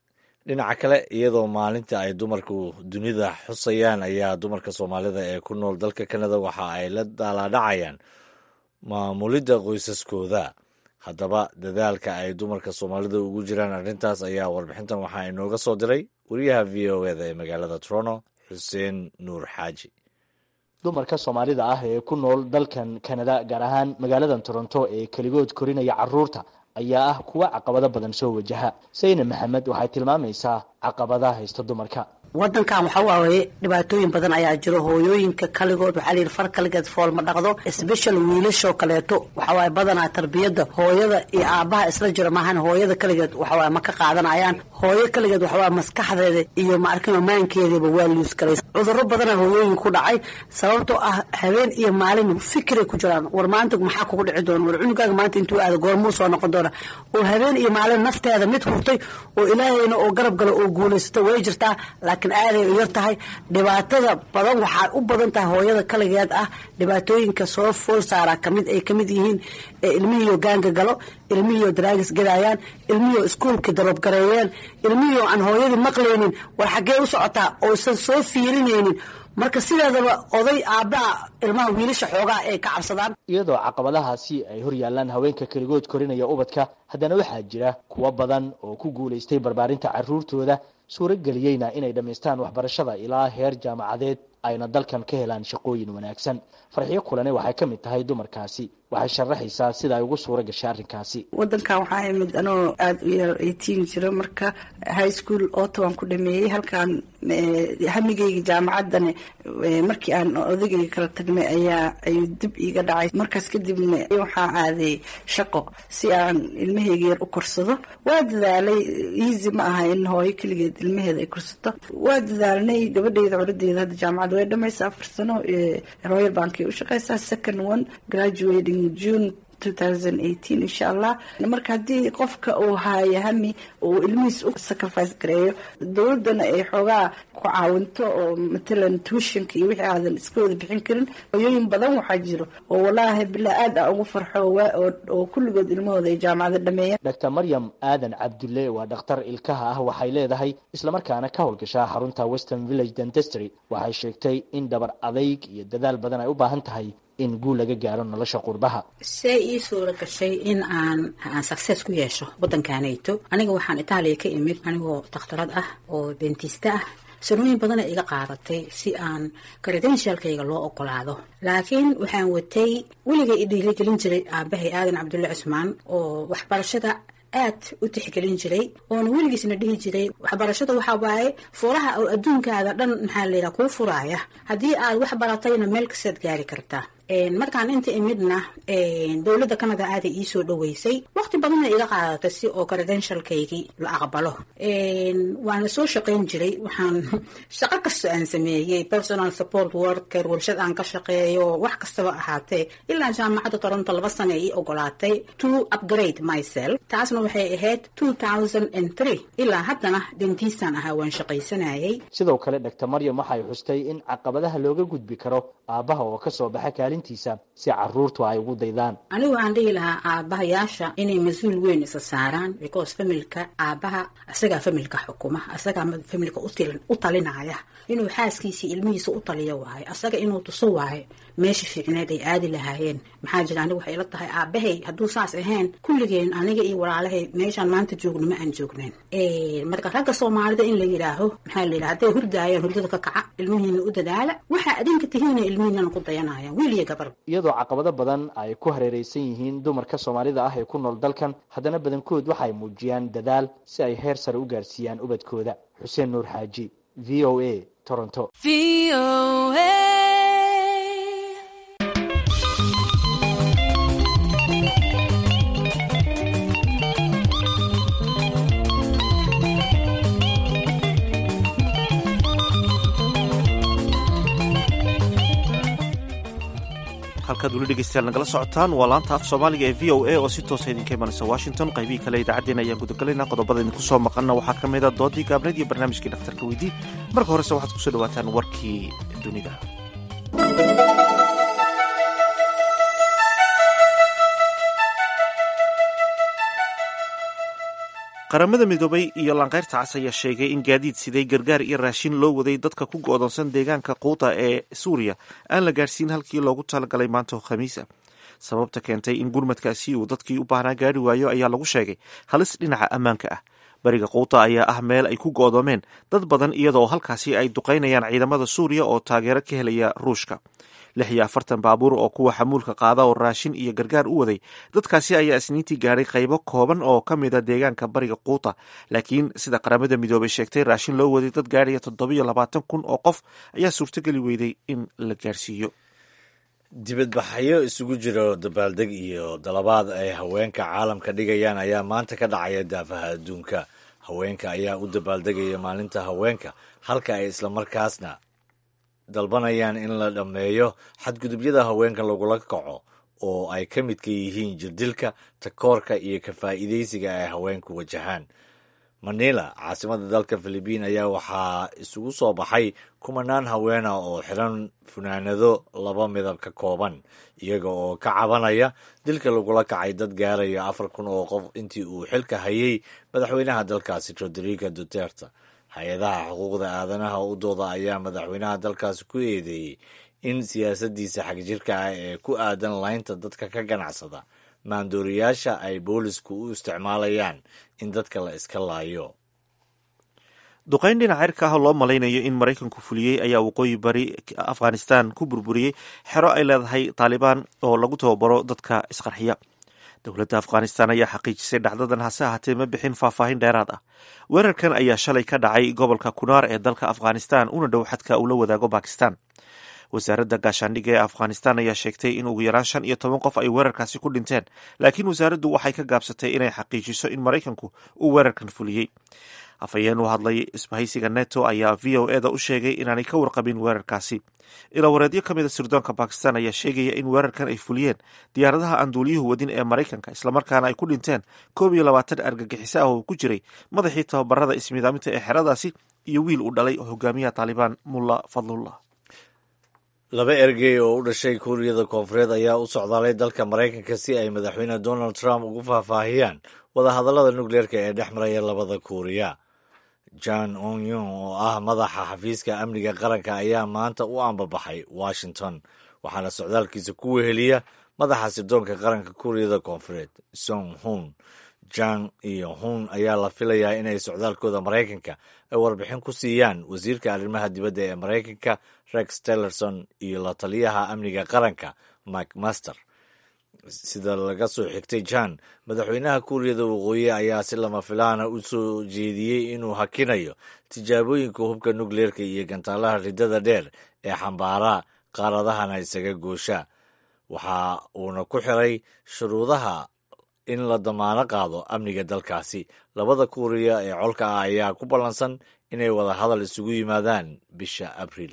dhinaca kale iyadoo maalinta ay dumarku dunida xusayaan ayaa dumarka soomaalida ee ku nool dalka kanada waxa ay la daalaadhacayaan maamulidda qoysaskooda haddaba dadaalka ay dumarka soomaalida ugu jiraan arrintaas ayaa warbixintan waxaa inooga soo diray wariyaha v o eda ee magaalada toronto xuseen nuur xaaji dumarka soomaalida ah ee ku nool dalkan kanada gaar ahaan magaaladan toronto ee keligood korinaya caruurta ayaa ah kuwa caqabado badan soo wajaha sayne maxamed waxay tilmaamaysaa caqabadaha haysta dumarka wadankan waxa waaye dhibaatooyin badan ayaa jiro hooyooyinka kaligood waxaa layidhi far kaligeed fool ma dhaqdo sbeshal wiilashoo kaleeto waxawaaye badanaa tarbiyadda hooyada iyo aabbaha isla jiro maahan hooyada kaligeed waxawaaye ma ka qaadanayaan hooyo kaligeed waxawaaye maskaxdeeda iyo maarkima maankeedaba waa luus galay cudurro badana hooyooyin ku dhacay sababtoo ah habeen iyo maalin fikiray ku jiraan war maanta maxaa kugu dhici doona war cunugaaga maanta intuu aada goormuu soo noqon doona oo habeen iyo maalin nafteeda mid hurtay oo ilaahayna oo garab gala oo guulaysato way jirtaa laakiin aaday u yar tahay dhibaatada badan waxaa u badan tahay hooyada kaligeed ah dhibaatooyinka soo fool saaraa kamid ay kamid yihiin ilmihiioo gaanga galo ilmihiioo daraagis gadaayaan ilmihiioo iskuolka darobgareeyeen ilmihiioo aan hooyadii maqlaynin war xaggee u socotaa oosan soo fiirinaynin marka sideedaba oday aabbaha ilmaha wiilasha xoogaa ay ka cabsadaan iyadoo caqabadahaasi ay hor yaalaan haweenka keligood korinaya ubadka haddana waxaa jira kuwo badan oo ku guulaystay barbaarinta caruurtooda suurageliyeyna inay dhammaystaan waxbarashada ilaa heer jaamacadeed ayna dalkan ka helaan shaqooyin wanaagsan farxiyo kulane waxay ka mid tahay dumarkaasi waxay sharaxaysaa sida ay ugu suura gashay arrinkaasi wadankan waxaa imid anoo aada u yar eighteen jiro marka high school ottawan ku dhameeyey halkaan hamigeyga jaamacaddana markii aan odagayga kala tagnay ayaa ayuu dib iiga dhacay markaas kadibna waxaa aaday shaqo si aan ilmaheyga yar u korsado waa dadaalay easy ma aha in hooyo keligeed ilmaheeda ay korsato waa dadaalnay gabadheyda coladeeda hadda jaamacadda way dhamaysa afar sano royal bankay u shaqeysaa second one graduating june insha allah marka haddii qofka uu haayo hami uu ilmihiis u sacrifice gareeyo dowladana ay xoogaa ku caawinto oo matalan tuushanka iyo wixii aadan iska wada bixin karin hoyooyin badan waxaa jiro oo walaahi bilaa aad a ugu farxo oo kulligood ilmahooda ay jaamacada dhameeyeen doctor maryam aadan cabdulle waa dhakhtar ilkaha ah waxay leedahay islamarkaana ka howlgashaa xarunta western village dentestry waxay sheegtay in dhabar adayg iyo dadaal badan ay u baahan tahay in guul laga gaaro nolosha qurbaha see ii suura gashay in aan aan success ku yeesho waddankaanayto aniga waxaan itaaliya ka imid anigoo dakhtarad ah oo dentista ah sanooyin badana iga qaadatay si aan credentialkayga loo ogolaado laakiin waxaan watay weligay i dhiirigelin jiray aabahay aadan cabdulle cusmaan oo waxbarashada aad u tixgelin jiray oona weligiisna dhihi jiray waxbarashada waxaa waaye furaha oo adduunkaada dhan maxaa layidhaha kuu furaaya haddii aad wax baratayna meel kastaad gaari kartaa markaan inta imidna dowladda canada aaday iisoo dhaweysay waqti badanna iga qaadatay si oo credentialkaygii la aqbalo waana soo shaqayn jiray waxaan shaqo kasta aan sameeyey personal support worker warshad aan ka shaqeeyo wax kastaba ahaatee ilaa jaamacadda toronto laba sana ii ogolaatay to upgrade myself taasna waxay ahayd two thousand and three ilaa haddana dentistan ahaa waan shaqaysanayay sidoo kale doctor maryam waxay xustay in caqabadaha looga gudbi karo aabbaha oo kasoo baxa kaalintiisa si caruurtu ay ugu daydaan anigu waxaan dhihi lahaa aabbahayaasha inay mas-uul weyn isa saaraan because familka aabbaha isagaa familka xukuma isagaa familka u talinaya inuu xaaskiisii ilmihiisa u taliyo waayo isaga inuu tuso waayo meesha fiicneed ay aadi lahaayeen maxaa jira anigu waxay ila tahay aabahay hadduu saas ahayn kulligeen aniga iyo walaalahay meeshaan maanta joogno ma aan joognayn marka ragga soomaalida in la yidhaaho maxaa la yidhaha hadday hurdaayaan hurdada ka kaca ilmihiina u dadaala waxaa adinka tihiina ilmihiinana ku dayanayaan wiil iyo gabar iyadoo caqabado badan ay ku hareereysan yihiin dumarka soomaalida ah ee ku nool dalkan haddana badankood waxay muujiyaan dadaal si ay heer sare u gaarsiiyaan ubadkooda xuseen nuur xaaji v o a toronto halkaad weli dhegeystayaal nagala socotaan waa laanta af soomaaliga ee v o a oo si toosa idinka imanaysa washington qaybihii kale idaacaddeen ayaan gudagalaynaa qodobada idinku soo maqanna waxaa ka mid a doodii gaabneed iyo barnaamijkii dhakhtarka weydii marka horese waxaad kusoo dhawaataan warkii dunida qaramada midoobay iyo lanqayrta cas ayaa sheegay in gaadiid siday gargaar iyo raashin loo waday dadka ku go'doonsan deegaanka quuta ee suuriya aan la gaadhsiin halkii loogu talagalay maanta oo khamiis ah sababta keentay in gurmadkaasi uu dadkii u baahnaa gaari waayo ayaa lagu sheegay halis dhinaca ammaanka ah bariga quuta ayaa ah meel ay ku go'doomeen dad badan iyadoo halkaasi ay duqaynayaan ciidamada suuriya oo taageero ka helaya ruushka lix iyo afartan baabuur oo kuwa xamuulka qaada oo raashin iyo gargaar u waday dadkaasi ayaa isniintii gaadhay qaybo kooban oo ka mida deegaanka bariga quuta laakiin sida qaramada midoobay sheegtay raashin loo waday dad gaadhaya toddobiyo labaatan kun oo qof ayaa suurtogeli weyday in la gaarsiiyo dibadbaxyo isugu jiro dabaaldeg iyo dalabaad ay haweenka caalamka dhigayaan ayaa maanta ka dhacaya daafaha adduunka haweenka ayaa u dabaaldegaya maalinta haweenka halka ay islamarkaasna dalbanayaan in la dhammeeyo xadgudubyada haweenka lagula kaco oo ay ka midka yihiin jirdilka takoorka iyo ka faa'iidaysiga ay haweenku wajahaan manila caasimada dalka filibiin ayaa waxaa isugu soo baxay kumanaan haweena oo xiran funaanado laba midab ka kooban iyaga oo ka cabanaya dilka lagula kacay dad gaaraya afar kun oo qof intii uu xilka hayay madaxweynaha dalkaasi rodrigo duterte hay-adaha xuquuqda aadanaha u dooda ayaa madaxweynaha dalkaasi ku eedeeyey in siyaasaddiisa xagjirka ah ee ku aadan laynta dadka ka ganacsada maandooriyaasha ay boolisku u isticmaalayaan in dadka la iska laayo duqayn dhinaca cirka ah oo loo malaynayo in maraykanku fuliyey ayaa waqooyi bari afghanistan ku burburiyey xero ay leedahay taalibaan oo lagu tababaro dadka isqarxiya dowladda afghanistan ayaa xaqiijisay dhacdadan hase ahaatee ma bixin faahfaahin dheeraad ah weerarkan ayaa shalay ka dhacay gobolka kunaar ee dalka afghanistan una dhow xadka uu la wadaago bakistan wasaaradda gaashaandhigga ee afghanistan ayaa sheegtay in ugu yaraan shan iyo toban qof ay weerarkaasi ku dhinteen laakiin wasaaraddu waxay ka gaabsatay inay xaqiijiso in maraykanku uu weerarkan fuliyey afhayeen u hadlay isbahaysiga neto ayaa v o e da u sheegay inaanay ka warqabin weerarkaasi ilawareedyo ka mida sirdoonka bakistan ayaa sheegaya in weerarkan ay fuliyeen diyaaradaha aan duuliyuhu wadin ee maraykanka islamarkaana ay ku dhinteen koob iyo labaatan argagixiso ah oo ku jiray madaxii tababarada ismidaaminta ee xeradaasi iyo wiil uu dhalay hogaamiyaha taalibaan mulla fadlullah laba ergey oo u dhashay kuuriyada koonfureed ayaa u socdaalay dalka maraykanka si ay madaxweyne donald trump ugu faahfaahiyaan wadahadallada nukleerka ee dhex maraya labada kuuriya john onyon oo ah madaxa xafiiska amniga qaranka ayaa maanta u ambabaxay washington waxaana socdaalkiisa ku weheliya madaxa sirdoonka qaranka kuuriyada koonfureed song hun jang iyo hun ayaa la filayaa inay socdaalkooda maraykanka ay warbixin ku siiyaan wasiirka arrimaha dibadda ee maraykanka rex tillerson iyo la taliyaha amniga qaranka mike master sida laga soo xigtay jan madaxweynaha kuuriyada waqooyi ayaa si lama filaana u soo jeediyey inuu hakinayo tijaabooyinka hubka nukleerka iyo gantaalaha riddada dheer ee xambaara qaaradahana isaga goosha waxa uuna ku xiray shuruudaha in la damaano qaado amniga dalkaasi labada kuuriya ee colka ah ayaa ku ballansan inay wada hadal isugu yimaadaan bisha abriil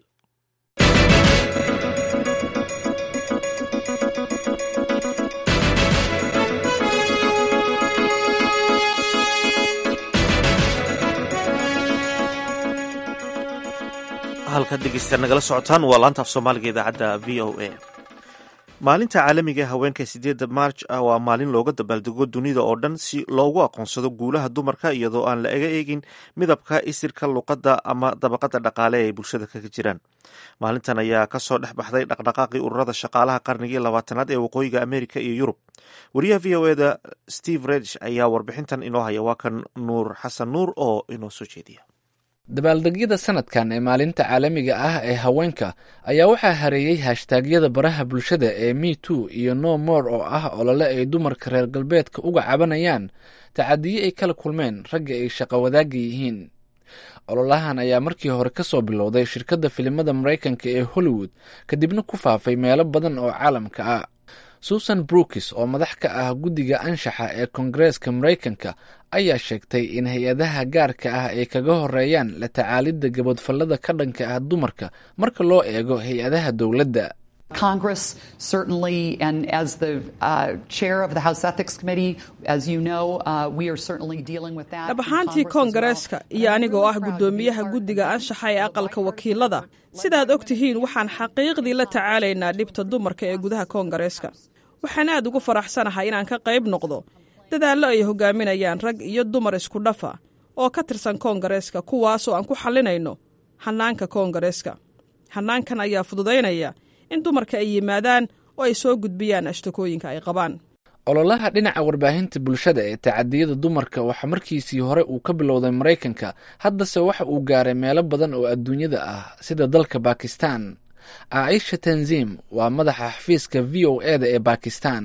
halkaad dhegeystayaal nagala socotaan waa laanta af soomaaliga idaacadda v o a maalinta caalamiga ee haweenka sideedda maarj ah waa maalin looga dabaaldego dunida oo dhan si loogu aqoonsado guulaha dumarka iyadoo aan la ega eegin midabka isirka luqadda ama dabaqada dhaqaale ee bulshada kaga jiraan maalintan ayaa kasoo dhex baxday dhaqdhaqaaqii ururada shaqaalaha qarnigii labaatanaad ee waqooyiga amerika iyo yurub wariyaha v o eda steve redish ayaa warbixintan inoo haya waa kan nuur xasan nuur oo inoo soo jeediya dabaaldegyada sanadkan ee maalinta caalamiga ah ee haweenka ayaa waxaa hareeyey hashtaagyada baraha bulshada ee me too iyo no more oo ah olole ay dumarka reer galbeedka uga cabanayaan tacadiye ay kala kulmeen ragga ay shaqo wadaagga yihiin ololahan ayaa markii hore ka soo bilowday shirkadda filimada maraykanka ee hollywood kadibna ku faafay meelo badan oo caalamka ah susan brookis oo madax ka ah guddiga anshaxa ee koongareeska maraykanka ayaa sheegtay in hay-adaha gaarka ah ay kaga horeeyaan la tacaalidda gabadfallada ka dhanka ah dumarka marka loo eego hay-adaha dowladda Congress certainly, and as the uh, chair of the House Ethics Committee, as you know, uh, we are certainly dealing with that. dhab ahaantii koongareeska iyo anigoo ah guddoomiyaha guddiga anshaxa ee aqalka wakiilada sidaad og tihiin waxaan xaqiiqdii la tacaalaynaa dhibta dumarka ee gudaha koongareeska waxaan aad ugu faraxsanahay inaan ka qayb noqdo dadaallo ay hogaaminayaan rag iyo dumar isku dhafa oo ka tirsan koongareeska kuwaasoo aan ku xallinayno hannaanka koongareeska hannaankan ayaa fududaynaya in dumarka ay yimaadaan oo ay soo gudbiyaan ashtakooyinka ay qabaan ololaha dhinaca warbaahinta bulshada ee tacadiyada dumarka waxaa markiisii hore uu ka bilowday maraykanka haddase waxa uu gaaray meelo badan oo adduunyada ah sida dalka bakistan caaisha tanzim waa madaxa xafiiska v o e da ee bakistan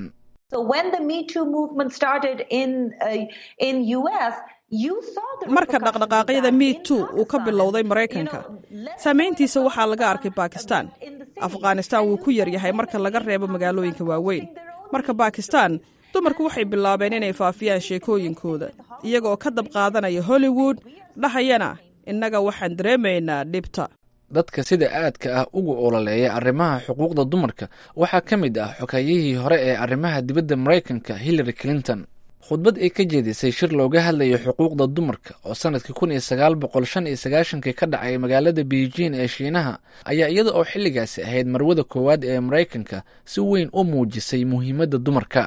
marka dhaqdhaqaaqyada me too uu ka bilowday maraykanka saamayntiisa waxaa laga arkay bakistan afghanistan wuu ku yaryahay marka laga reebo magaalooyinka waaweyn marka bakistan dumarku waxay bilaabeen inay faafiyaan sheekooyinkooda iyagaoo ka dab qaadanaya hollywood dhahayana innaga waxaan dareemaynaa dhibta dadka sida aadka ah uga ololeeya arrimaha xuquuqda dumarka waxaa ka mid ah xogayihii hore ee arrimaha dibadda maraykanka hillary clinton khudbad ay ka jeedisay shir looga hadlayo xuquuqda dumarka oo sanadkii kun iyo sagaal boqol shan iyo sagaashankii ka dhacay magaalada beijing ee shiinaha ayaa iyada oo xilligaasi ahayd marwada koowaad ee maraykanka si weyn u muujisay muhiimadda dumarka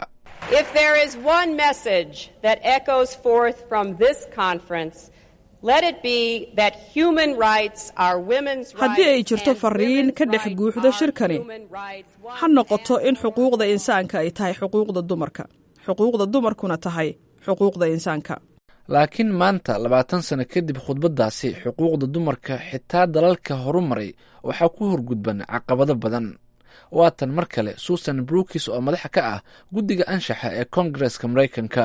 haddii ay jirto fariin ka dhex guuxda shirkani ha noqoto in xuquuqda insaanka ay tahay xuquuqda dumarka xuquuqda dumarkuna tahay xuquuqda insaanka laakiin maanta labaatan sano kadib khudbaddaasi xuquuqda dumarka xitaa dalalka horumaray waxaa ku horgudban caqabado badan waatan mar kale susan brookis oo madaxa ka ah guddiga anshaxa ee koongareska maraykanka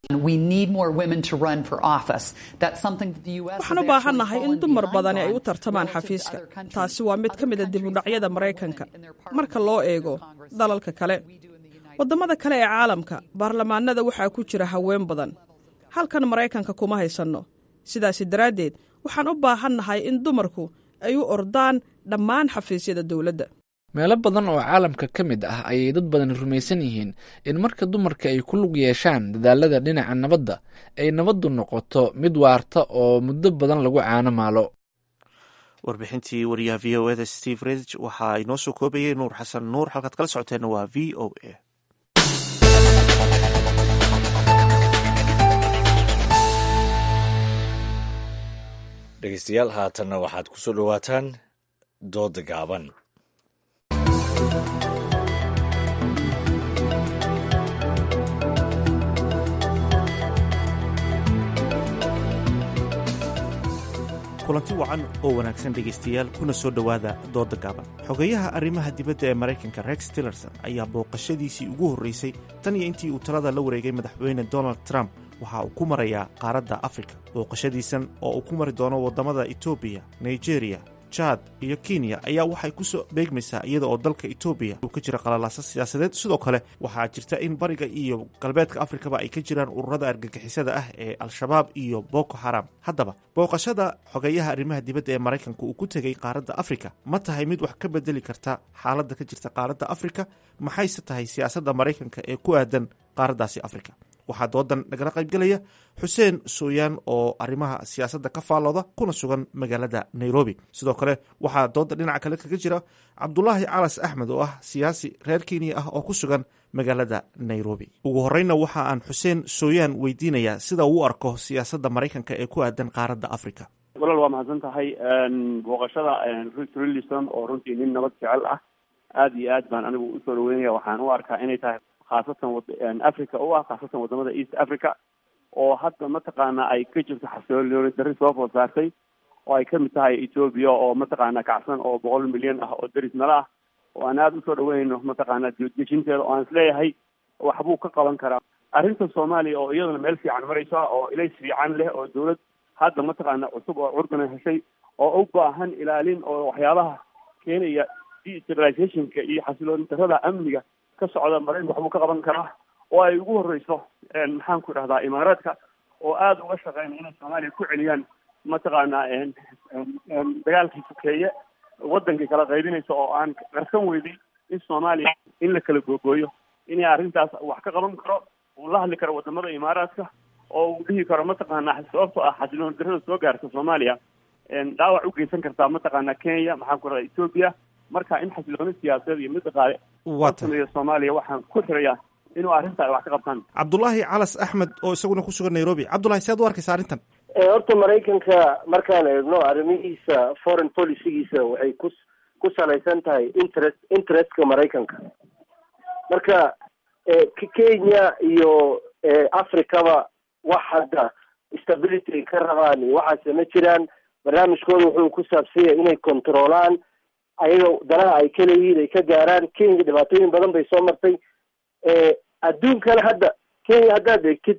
waxaan u baahannahay in dumar badani ay u tartamaan xafiiska taasi waa mid ka mida dibudhacyada maraykanka marka loo eego dalalka kale waddamada kale ee caalamka baarlamaanada waxaa ku jira haween badan halkan maraykanka kuma haysanno sidaasi daraaddeed waxaan u baahannahay in dumarku ay u ordaan dhammaan xafiisyada dowladda meelo badan oo caalamka ka mid ah ayay dad badan rumaysan yihiin in marka dumarka ay ku lug yeeshaan dadaalada dhinaca nabadda ay nabaddu noqoto mid waarta oo muddo badan lagu caano maalo warbixintii wariyaha v o eda steve redg waxaa inoo soo koobayay nuur xasan nuur halkaad kala socoteenna waa v o a dhegeystayaal haatanna waxaad ku soo dhowaataan dooda gaaban kulanti wacan oo wanaagsan dhegaystayaal kuna soo dhowaada dooda gaaban xogeyaha arrimaha dibadda ee maraykanka rex tillerson ayaa booqashadiisii ugu horreysay tan iyo intii uu talada la wareegay madaxweyne donald trump waxa uu ku marayaa qaaradda afrika booqashadiisan oo uu ku mari doono waddamada etoobiya nigeriya jad iyo kenya ayaa waxay ku soo beegmaysaa iyada oo dalka etoobiya uu ka jira qalalaasa siyaasadeed sidoo kale waxaa jirta in bariga iyo galbeedka afrikaba ay ka jiraan ururada argagixisada ah ee al-shabaab iyo boko haram haddaba booqashada xogeyaha arrimaha dibadda ee maraykanka uu ku tegey qaaradda afrika ma tahay mid wax ka bedeli karta xaaladda ka jirta qaaradda afrika maxayse tahay siyaasadda maraykanka ee ku aadan qaaraddaasi afrika waxaa doodan nagala qaybgelaya xuseen sooyaan oo arrimaha siyaasadda ka faallooda kuna sugan magaalada nairobi sidoo kale waxaa dooda dhinaca kale kaga jira cabdulaahi calas axmed oo ah siyaasi reer kenya ah oo ku sugan magaalada nairobi ugu horeyna waxa aan xuseen sooyaan weydiinayaa sida uu u arko siyaasadda maraykanka ee ku aadan qaaradda africa walaal waa mahadsan tahay booqashada rillison oo runtii nin nabad jecel ah aada iyo aad baan anigu usoo dhaweynaya waxaan u arkaa inay tahay khaasatan africa u ah khaasatan wadamada east africa oo hadda mataqaana ay ka jirto xasilooni darri soo food saartay oo ay kamid tahay ethoobia oo mataqaana kacsan oo boqol milyan ah oo deris nala ah oo aan aada usoo dhaweynayno mataqaana dejinteeda oo aan isleeyahay waxbuu ka qaban karaa arrinta soomaaliya oo iyaduna meel fiican maraysa oo ilays fiican leh oo dawlad hadda mataqaana cusub oo curdana heshay oo u baahan ilaalin oo waxyaabaha keenaya destabilizationka iyo xasilooni darrada amniga ka socda maraykanka waxbuu ka qaban karaa oo ay ugu horeyso maxaan ku idhahdaa imaaraadka oo aada uga shaqeynaya inay soomaaliya ku celiyaan mataqaana dagaalkii sokeeye wadankii kala qaybinaysa oo aan qarsan weyday in soomaaliya in la kala googooyo inay arrintaas wax ka qaban karo uu la hadli karo wadamada imaaraadka oo uu dhihi karo mataqaana sababtoo ah xasilooni darrada soo gaarta soomaaliya dhaawac u geysan kartaa mataqaana kenya maxaan ku idhahdaa ethoobia marka in xasilooni siyaasadeed iyo mid dhaqaale sameeyo soomaaliya waxaan ku xirayaa inuu arrinta ay wax ka qabtaan cabdulaahi calas axmed oo isaguna ku sugan nairobi cabdulahi si aad u arkaysa arrintan horta maraykanka markaan eegno arrimihiisa foreign policygiisa waxay ku ku salaysan tahay interest interestka maraykanka marka kenya iyo africaba wax hadda stability ay ka rabaan iyo waxaase ma jiraan barnaamijkooda wuxuu ku saabsanya inay controolaan ayaga danaha ay ka leeyihiin ay ka gaaraan kenya dhibaatooyin badan bay soo martay adduunkana hadda kenya haddaad eegtid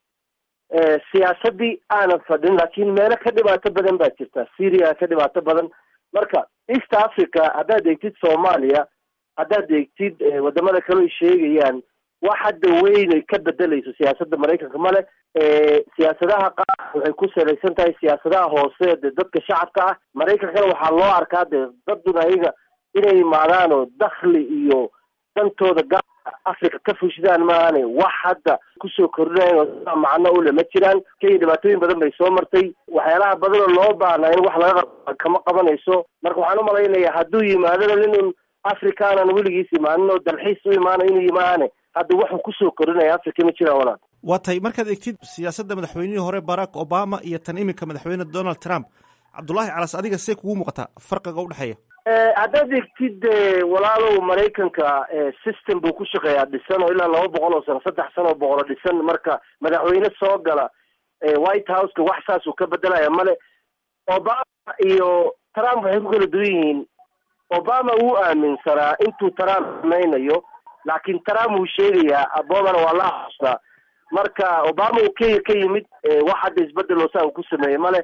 siyaasadii aanan fadhin laakiin meelo ka dhibaato badan baa jirta syria ka dhibaato badan marka east africa haddaad eegtid soomaaliya haddaad eegtid wadamada kale ay sheegayaan wax hadda weynay ka bedelayso siyaasadda maraykanka male siyaasadaha qaar waxay ku salaysan tahay siyaasadaha hoose de dadka shacabka ah maraykankana waxaa loo arkaa de dadun ayaga inay imaadaan oo dakhli iyo dantooda gaar africa ka fushidaan maahane wax hadda kusoo kordhinayan oo sidaa macno ule ma jiraan kenya dhibaatooyin badan bay soo martay waxyaalaha badan oo loo baahnaa in wax laga qaba kama qabanayso marka waxaan umalaynaya hadduu yimaadona ninun africaanan weligiis imaanin oo dalxiis u imaanayo inuu yimaane hadda waxuu kusoo kordhinaya africa ma jiraan walaal waa tahay markaad egtid siyaasadda madaxweynihii hore barack obama iyo tan iminka madaxweyne donald trump cabdullaahi calas adiga see kugu muuqataa farqiga udhexeeya haddaad egtid walaalow maraykanka system buu ku shaqeeyaa dhisan oo ilaa laba boqol oo sano saddex sano oo boqolo dhisan marka madaxweyne soo gala white houseka wax saasuu ka bedelaya male obama iyo trump waxay ku kala duwan yihiin obama wuu aaminsanaa intuu trump samaynayo laakiin trump wuu sheegayaa obamana waa la xusnaa marka obama uu kenya ka yimid wax hadda isbedel oo saa uu ku sameeyey male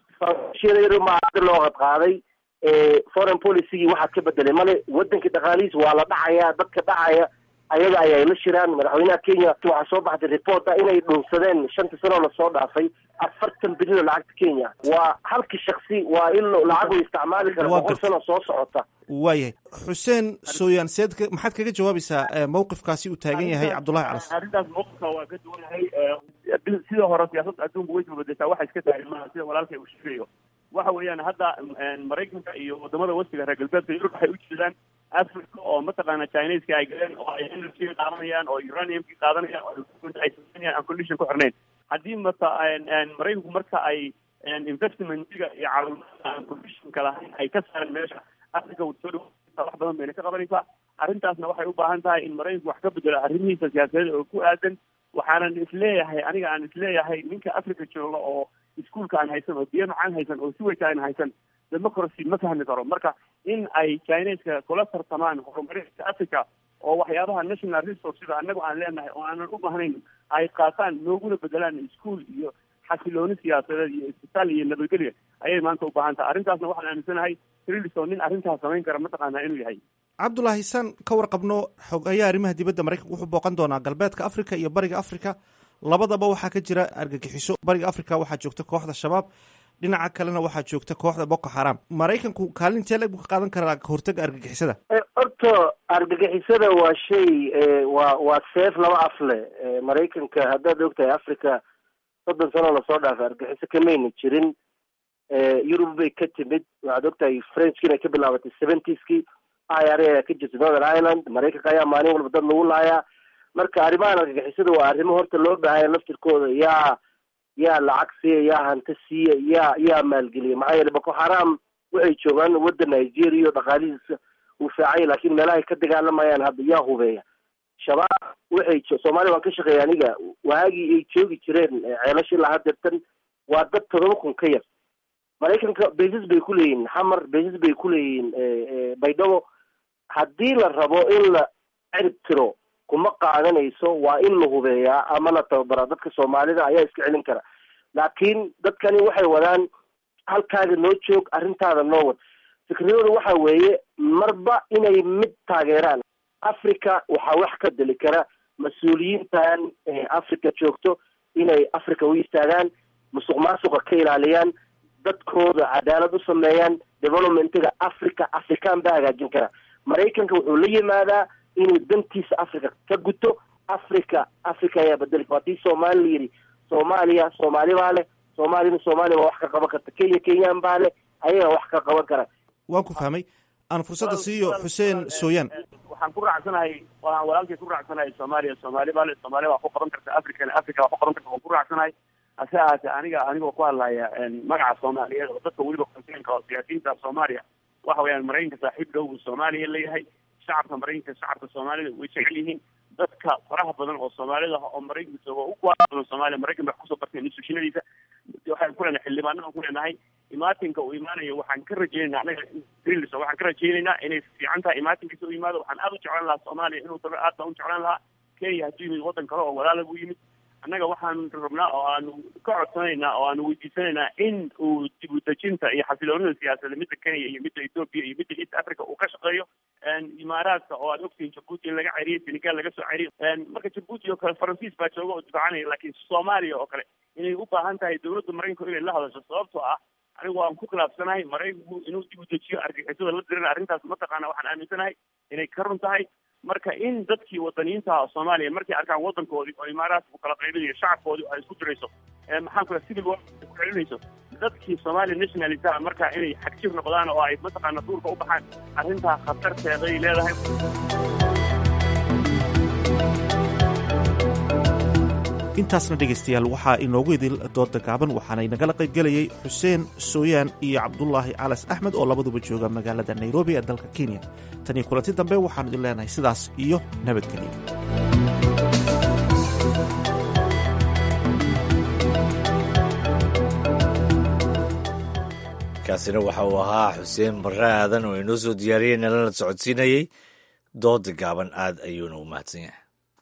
ma loo qadqaaday foreign policygii waxaad ka bedelay male wadankii dhaqaalihiis waa la dhacaya dadka dhacaya ayaga ayay la shiraan madaxweynaha kenya waxaa soo baxday report ah inay dhunsadeen shanta sanoo lasoo dhaafay afartan bilyan oo lacagta kenya waa halki shaksi waa in lacag u isticmaali kara boqol sano soo socota waayahay xuseen sooyaan seed maxaad kaga jawaabaysaa mawqifkaasi uu taagan yahay cabdullahi calas arrintaas mawqifka waa ka duwanahay sida hore siyaasadda adduunka way isbabedeshaa waxa iska taagan maaha sida walaalkay uu sheegayo waxa weeyaan hadda maraykanka iyo wadamada westiga reer galbeedka yurub waxay u jeedaan africa oo mataqaana chineska ay galeen oo ay energy qaadanayaan oo uraniumki qaadanayaan oo ay sameynayaan aan condition ku xirnayn haddii mata maraykanku marka ay investmentiga iyo caawimaadka aan conditionka lahayn ay ka saareen meesha africa soo dhawa wax badan bayna ka qabanaysaa arrintaasna waxay u baahan tahay in maraykanku wax ka bedelo arrimihiisa siyaasadeed oo ku aadan waxaanan isleeyahay aniga aan isleeyahay ninka africa jooga oo iskuolka aan haysan oo biyo macaan haysan oo siwayka aan haysan democracy ma fahmi karo marka in ay chineska kula tartamaan horumarinta africa oo waxyaabaha national resourceda annagu aan leenahay oo aanan u bahnayn ay qaataan nooguna bedelaan ischool iyo xasilooni siyaasadeed iyo isbitaal iyo nabadgelya ayay maanta u baahan tahay arrintaasna waxaan aaminsanahay trilison nin arrintaas samayn kara mataqaanaa inuu yahay cabdullaahi san ka warqabno xogayaa arrimaha dibadda maraykanka wuxuu booqan doonaa galbeedka africa iyo bariga africa labadaba waxaa ka jira argagixiso bariga africa waxaa joogta kooxda shabaab dhinaca kalena waxaa joogta kooxda boko xaram maraykanku kaalintee leg buu ka qaadan karaa kahortaga argagixisada horta argagixisada waa shay waa waa seef laba af leh maraykanka haddaad ogtahay africa soddon sano lasoo dhaafay argagixiso kamayna jirin yurub bay ka timid waxaad ogtahay frenchki inay ka bilaabatay seventieskii i r a ayaa ka jirta northern ireland maraykanka ayaa maalin walba dad lagu laayaa marka arrimahan argagixisada waa arrimo horta loo baahanya laftirkooda yaa yaa lacag siiya yaa hanti siiya yaa yaa maalgeliya maxaa yeele boko xaram waxay joogaan wadda nigeria o dhaqaalihiisa uu fiicanya laakiin meelahay ka dagaalamayaan hadda yaa hubeeya shabaab waxay soomaaliya waan ka shaqeeya aniga waagii ay joogi jireen ceelashi lahaa dirtan waa dad todoba kun ka yar maraykanka basis bay ku leeyihiin xamar basis bay ku leeyihiin baydhabo haddii la rabo in la cirib tiro kuma qaadanayso waa in la hubeeyaa ama la tababaraa dadka soomaalida ayaa iska celin kara laakiin dadkani waxay wadaan halkaaga noo joog arrintaada noo wad fikradooda waxa weeye marba inay mid taageeraan africa waxaa wax ka deli kara mas-uuliyiintan africa joogto inay africa u istaagaan musuq maasuqa ka ilaaliyaan dadkooda cadaalad u sameeyaan developmentiga africa african baa hagaajin kara maraykanka wuxuu la yimaadaa inuu dantiisa africa ka guto africa africa ayaa bedeli haddii soomaali la yidhi soomaaliya soomaali baa leh soomaalina soomaaliya baa wax ka qaban karta kenya kenyaan baa leh ayagaa wax ka qaban kara waan ku fahmay aan fursadda siiyo xuseen sooyaan waxaan ku raacsanahay waan walaalkay ku raacsanahay soomaaliya soomaali baa le soomaaliya waa ku qaban karta africana africa waa ku qaban karta waan ku raacsanahay hase ahaatee aniga anigoo ku hadlaya magaca soomaaliyeed oo dadka weliba konseynka oo siyaasiyiinta soomaaliya waxa weeyaan maraykanka saaxiib dhow uu soomaaliya leeyahay shacabka maraykanka shacabka soomaalida way jecel yihiin dadka faraha badan oo soomaalida oo maraykanka jooga u kuwaa badan soomaaliya maraykan bay kusoo barteen institutionadiisa waxaan ku leenahay xildhibaanada ku leenahay imaatinka uu imaanayo waxaan ka rajeynaynaa anaga greenlis waxaan ka rajeynaynaa inay fiican tahay imaatinkiisa u yimaado waxaan aada u jeclaan lahaa soomaaliya inuu tago aad baan u jeclaan lahaa kenya hadduu yimid waddan kale oo walaala buu yimid annaga waxaan rabnaa oo aanu ka codsanaynaa oo aanu weydiisanaynaa in uu dib u dejinta iyo xasiloonida siyaasadda midda kenya iyo midda ethoopia iyo midda east africa uu ka shaqeeyo imaaraadka oo aad ogtihiin jabuuti in laga ceriyey senegal laga soo ceriyey marka jabuuti oo kale faransiis baa jooga oo difaacanaya laakiin soomaaliya oo kale inay u baahan tahay dowladda maraykanku inay la hadasho sababtoo ah anigu waan ku khilaafsanahay maraykanku inuu dib u dejiyo argixisada la dirina arrintaas mataqaana waxaan aaminsanahay inay ka run tahay marka in dadkii wadaniyiinta ah soomaaliya markay arkaan waddankoodii oo imaaraadku kala qaybinayo shacabkoodii ay isku dirayso maxaan kula civil war ku celinayso dadkii soomaaliya nationalista marka inay xagjir noqdaan oo ay mataqaana duurka u baxaan arrintaa khatarteeday leedahay intaasna dhegaystayaal waxaa inoogu idil dooda gaaban waxaana inagala qaybgelayay xuseen sooyaan iyo cabdulaahi calas axmed oo labaduba jooga magaalada nairobi ee dalka kenya tan iyo kulanti dambe waxaanu idin leenahay sidaas iyo nabadgelyo kaasina waxa uu ahaa xuseen barre aadan oo inoo soo diyaariyey nalana socodsiinayey dooda gaaban aad ayuuna u mahadsan yahay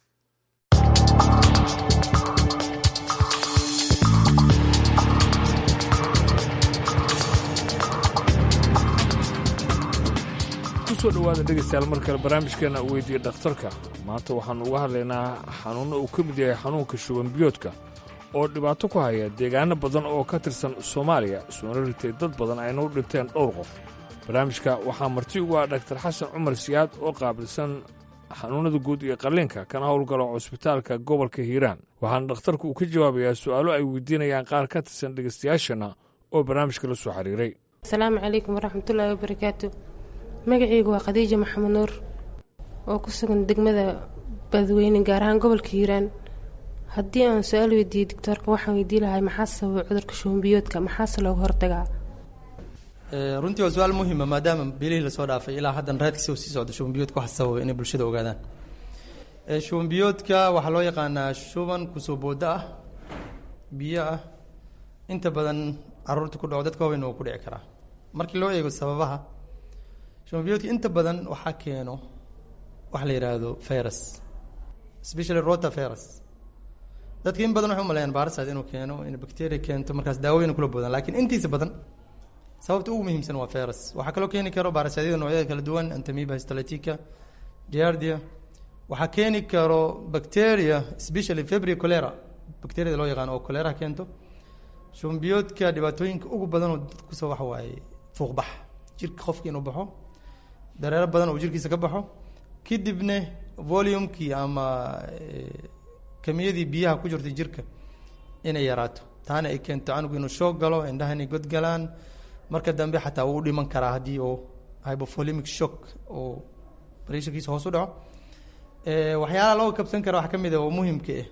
kusoo dhowaada dhegaystayaal mar kale barnaamijkeena weydiiya dhakhtarka maanta waxaannu uga hadlaynaa xanuunno uu ka mid yahay xanuunka shuban biyoodka oo dhibaato ku haya deegaano badan oo ka tirsan soomaaliya soona ritay dad badan ayna u dhinteen dhowr qof barnaamijka waxaa marti ugu ah dhaktar xasan cumar siyaad oo qaabilsan xanuunnada guud iyo qalliinka kana howlgalo cusbitaalka gobolka hiiraan waxaana dhakhtarku uu ka jawaabayaa su'aalo ay weydiinayaan qaar ka tirsan dhegaystayaashana oo barnaamijka la soo xiriiray asalaamu calaykum waraxmatullaahi wabarakaatu magacaygu waa khadiija maxamed nuur oo ku sugan degmada badweyne gaar ahaan gobolka hiiraan haddii aan su-aal weydiiyey doctoorka waxaan weydii lahay maxaa sababa cudurka shubanbiyoodka maxaase looga hortagaa runtii waa su-aal muhima maadaama bilihii lasoo dhaafay ilaa haddan raadkiisa uu sii socdo shubanbiyoodka waxa sababa inay bulshada ogaadaan shubanbiyoodka waxaa loo yaqaanaa shuban kusoo boodo ah biyo ah inta badan caruurta ku dhaco dadka waaweyn uu ku dhici karaa markii loo eego sababaha shubanbiyoodka inta badan waxaa keeno waxa la yidhaahdo virus especially rota virus dadka in badan waxay umaleeyaan baarasaad inuu keeno in bacteria keento markaas daawooyin kula boodaan laakiin intiisa badan sababta ugu muhiimsan waa virus waxaa kaloo keeni karo baarasadyada noocyada kala duwan antamiba histolytica giardia waxaa keeni karo bacteria especially febri cholera bacteriada loo yaqaano oo cholera keento shubanbiyoodka dhibaatooyinka ugu badan oo dadka kusoo waxa waaye fuuqbax jirka qofka inuu baxo dareero badan oo jirkiisa ka baxo kadibna volumekii ama kamiyadii biyaha ku jirtay jirka inay yaraato taana ay keento canugu inuu shoog galo indhaha inay godgalaan marka dambe xataa wuu dhiman karaa haddii oo hypovolemic shock oo pressurkiisa hoos u dhaco waxyaalaha loo kabsan kara waxaa ka mid a oo muhimka ah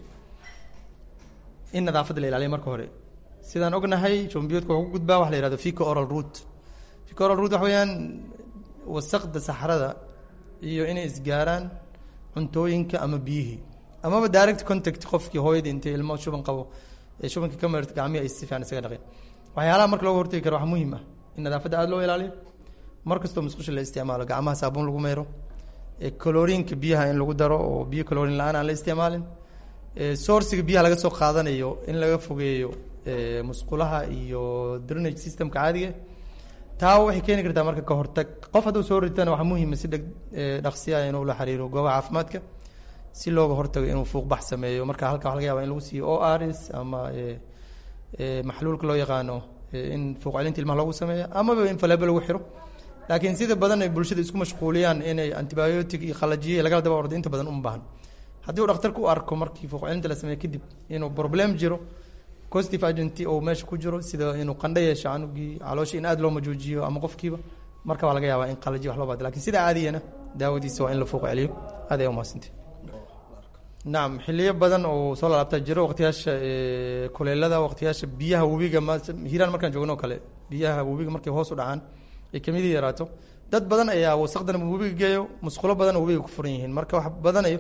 in nadaafadda la ilaaliyo marka hore sidaan ognahay jombiyoodka wuxuu ku gudbaa waxa la yihahdo fico oral root fico oral root waxa weeyaan wasaqda saxrada iyo inay isgaaraan cuntooyinka ama biyihii amaba direct contact qofkii hooyadii intay ilmo shuban qabo ee shubanka ka marirta gacmihi ay si fiican isaga dhaqeen waxyaalaha marka looga hortagi karo waxaa muhiim ah in nadaafadda aada loo ilaaliyo mar kastoo musqusha la isticmaalo gacmaha saabuun lagu meero colorinka biyaha in lagu daro oo biyo colorin la-aan aan la isticmaalin sourciga biyaha laga soo qaadanayo in laga fogeeyo musqulaha iyo drainage systemka caadiga taa waxay keeni kartaa marka ka hortag qof hadduu soo ritana waxaa muhiima si dheg dhaqsiya inuu la xiriiro goobaha caafimaadka si looga hortago inuu fuuqbax sameeyo marka halka waxa laga yaba in lagu siiyo o rs ama maxluulka loo yaqaano in fuuq celinta ilmaha loogu sameeyo amaba in faleebo lagu xiro laakiin sida badan ay bulshada isku mashquuliyaan inay antibiotic iyo qalajiye lagala daba ordo inta badan uma baahan haddii uu dhakhtarku u arko markii fuuq celinta la sameeyo kadib inuu problem jiro positive agent oo meesha ku jiro sida inuu qandho yeesho canugii caloosha in aada loo majoojiyo ama qofkiiba marka waa laga yaabaa in qalaji wax loo baado lakin sida caadiyana daawadiisa waa in la fouq celiyo aad ay umahadsantay nacam xiliyo badan oo soo lalaabtaa jiro waqtiyaasha kuleelada waqtiyaasha biyaha webiga hiiraan markaan joogno o kale biyaha webiga markay hoos u dhacaan ay kamidii yaraato dad badan ayaa wasaqdan webiga geeyo musqulo badan oo webiga ku furan yihiin marka wax badanayo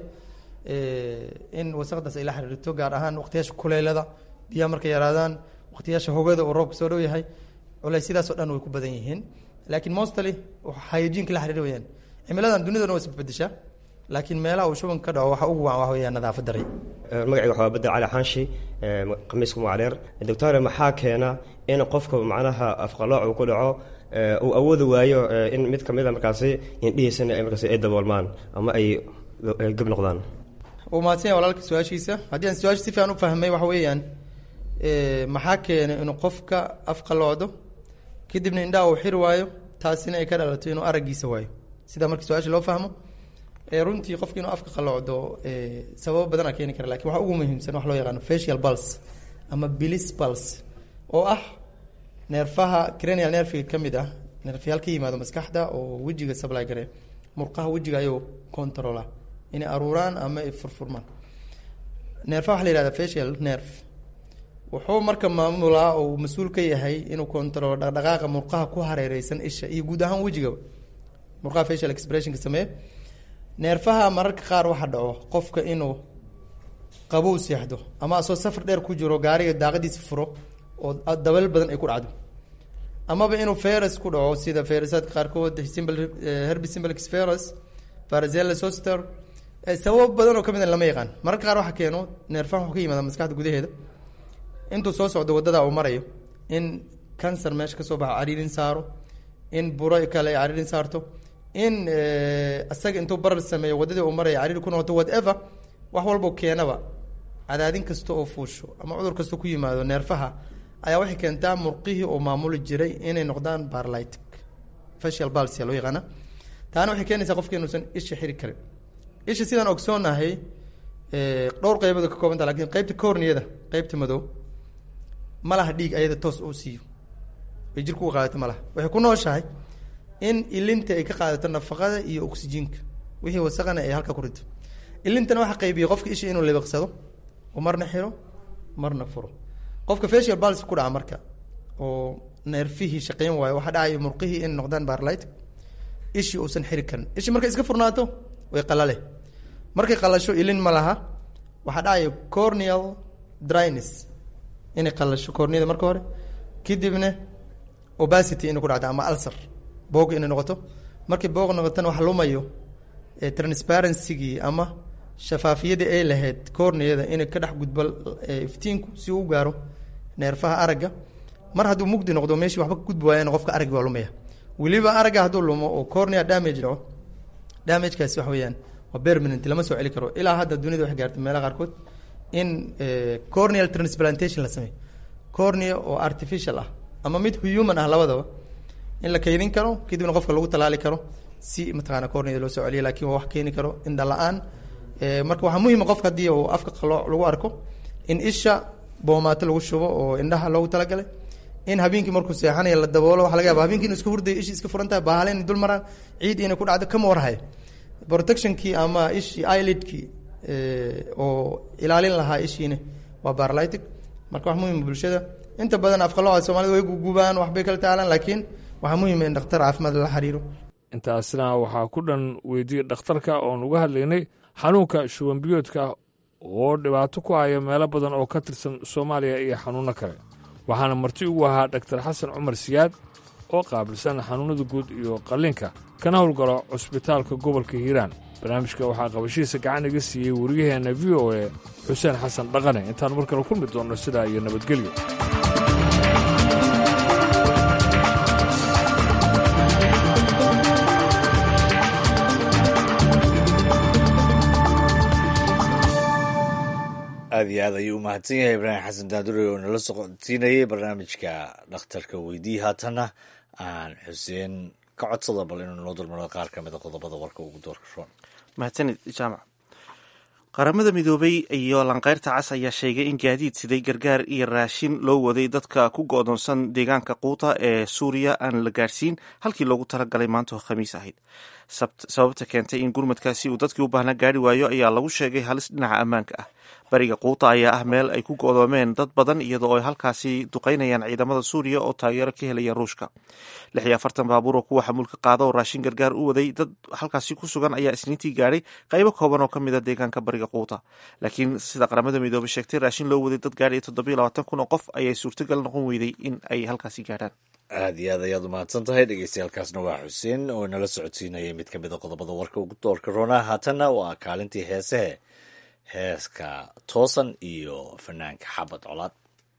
in wasaqdaas ay la xiriirto gaar ahaan waqtiyaasha kuleelada biyaha markay yaraadaan waqtiyaasha hogada oo roobka soo dhow yahay culeysyadaasoo dhan way ku badan yihiin laakiin mostly hayajiinka la xiriir weyaan cimiladan dunidana waa isbedeshaa laakiin meelaha uu shubanka ka dhaco waxa ugu wacan waxa weeyaan nadaafad daray magacayga waxaa bedel cali xaanshi khamiiska mucaleer doctore maxaa keena in qofka macnaha afqalooc uu ku dhaco uu awoodi waayo in mid kamid a markaasi indhihiisana ay markaasi ay daboolmaan ama ay gab noqdaan uu mahadsanya walaalka su-aashiisa haddii aan su-aasha si fiican u fahmay waxa weeyaan maxaa keenay inuu qofka afqaloocdo kadibna indhaha uu xiri waayo taasina ay ka dhalato inuu araggiisa waayo sidaa markii su-aasha loo fahmo runtii qofki inuu afka qaloocdo sababo badanaa keeni kara lakin waxa ugu muhiimsan wax loo yaqaano facial pulse ama bilis pulse oo ah neerfaha cranial nerfiga ka mid ah neerfayaal ka yimaado maskaxda oo wejiga supply gare murqaha wejiga ayuu controla inay aruuraan ama ay furfurmaan neerfaha waxa la yihahda facial nerve wuxuu marka maamulaa oo mas-uul ka yahay inuu controlo dhaqdhaqaaqa murqaha ku hareereysan isha iyo guud ahaan wejigaba murqaha facial expressionka sameeye neerfaha mararka qaar waxa dhaco qofka inuu qabow seexdo ama asoo safar dheer ku jiro gaariga daaqadiisa furo oo dabal badan ay ku dhacdo amaba inuu ferus ku dhaco sida ferusaadka qaarkood simple herbi simplex ferus farazella soster sababo badan oo kamid a lama yaqaan mararka qaar waxa keeno neerfaha wuxuu ka yimaada maskaxda gudaheeda intuu soo socdo wadada uu marayo in cancer meesha kasoo baxo cariirin saaro in buro kale ay cariirin saarto in isaga intuu barar sameeyo wadadii uu maraya cariiri ku noqoto whatever wax walbo keenaba cadaadin kasta oo fuusho ama cudur kasta ku yimaado neerfaha ayaa waxay keentaa murqihii oo maamuli jiray inay noqdaan barlytic facial balsia loo yaqaana taana waxay keenaysaa qofka inuusan isha xiri karin isha sidaan ogsoonahay dhowr qeybood ka koobanta lakin qeybta corniyada qeybta madow ma laha dhiig ayada toos oo siiyo bay jirku u qaadato ma laha waxay ku nooshahay in ilinta ay ka qaadato nafaqada iyo oxyjiinka wixii wasaqana ay halka ku rito ilintana waxa qaybiya qofka isha inuu libiqsado oo marna xiro marna furo qofka facial bals ku dhaca marka oo neerfihii shaqeyn waayo waxaa dhacaya murqihii in noqdaan barlight ishii uusan xiri karin ishi markay iska furnaato way qalale markay qalasho ilin ma laha waxaa dhacaya corneal dryness inay qalasho corneada marka hore kadibna obacity inay ku dhacdo ama ulcer boog inay noqoto markay boog noqotana wax lumayo transparencygii ama shafaafiyadii ay lahayd corneada inay ka dhex gudbo iftiinku si uu gaaro neerfaha aragga mar hadduu mugdi noqdo meeshii waxba ka gudbi waayana qofka araggi waa lumaya weliba aragga hadduu lumo oo cornea damage dhaco damagekaasi wax weeyaan waa permanent lama soo celi karo ilaa hadda dunida waxay gaartay meelaha qaarkood in corneal transplantation la sameeyo cornea oo artificial ah ama mid human ah labadaba in la kaydin karo kadibna qofka lagu talaali karo si mataqaana corneada loo soo celiyo lakin waa wax keeni karo indha la-aan marka waxaa muhima qofka haddii uu afka qalooc lagu arko in isha boomaato lagu shubo oo indhaha loogu talagalay in habeenkii markuu seexanaya la daboolo waxa laga yaba habeenkii inu iska hurdayo ishi iska furan tahay bahala inay dul maraan ciid inay ku dhacdo kama warhayo protectionkii ama ishii eyelidkii oo ilaalin lahaa ishiina waa barlytic marka wax muhima bulshada inta badan afqalooca soomaalida way gugubaan waxbay kala taalaan laakiin waxaa muhima in dhakhtar caafimaad lala xiriiro intaasna waxaa ku dhan weydiiyey dhakhtarka oon uga hadlaynay xanuunka shubanbiyoodka oo dhibaato ku haya meelo badan oo ka tirsan soomaaliya iyo xanuunno kale waxaana marti ugu ahaa dhaktar xasan cumar siyaad oo qaabilsan xanuunnada guud iyo qalliinka kana howlgalo cusbitaalka gobolka hiiraan barnaamijka waxaa qabashihiisa gacan iga siiyey wariyaheenna v o e xuseen xasan dhaqane intaan mar kale kulmi doonno sidaa iyo nabadgelyo aad iyo aad ayuu u mahadsan yahay ibraahim xasan daadure oo nala socodsiinayay barnaamijka dhakhtarka weydii haatanna aan xuseen ka codsada bal inuu noo dulmaro qaar ka mid a qodobada warka ugu doorka roon mahadsanid jaamac qaramada midoobay iyo lanqeyrta cas ayaa sheegay in gaadiid siday gargaar iyo raashin loo waday dadka ku go'doonsan deegaanka quuta ee suuriya aan la gaarsiin halkii loogu talagalay maanta oo khamiis ahayd sababta keentay in gurmadkaasi uu dadkii u baahnaa gaari waayo ayaa lagu sheegay halis dhinaca ammaanka ah bariga quuta ayaa ah meel ay ku go'doomeen dad badan iyadoo ay halkaasi duqaynayaan ciidamada suuriya oo taageero ka helaya ruushka lix iyo afartan baabuur oo kuwa xamuulka qaada oo raashin gargaar u waday dad halkaasi ku sugan ayaa isniintii gaadhay qaybo kooban oo ka mid a deegaanka bariga quuta laakiin sida qaramada midoobay sheegtay raashin loo waday dad gaadhay toddobiyo labaatan kun oo qof ayay suurtagal noqon weyday in ay halkaasi gaadhaan aad iyo aad ayaad umahadsan tahay dhegeystayaaalkaasna waa xuseen oo nala socodsiinayay mid ka mid a qodobada warka ugu doorka roonaa haatanna waa kaalintii heesehe heeska toosan iyo fanaanka xabad colaad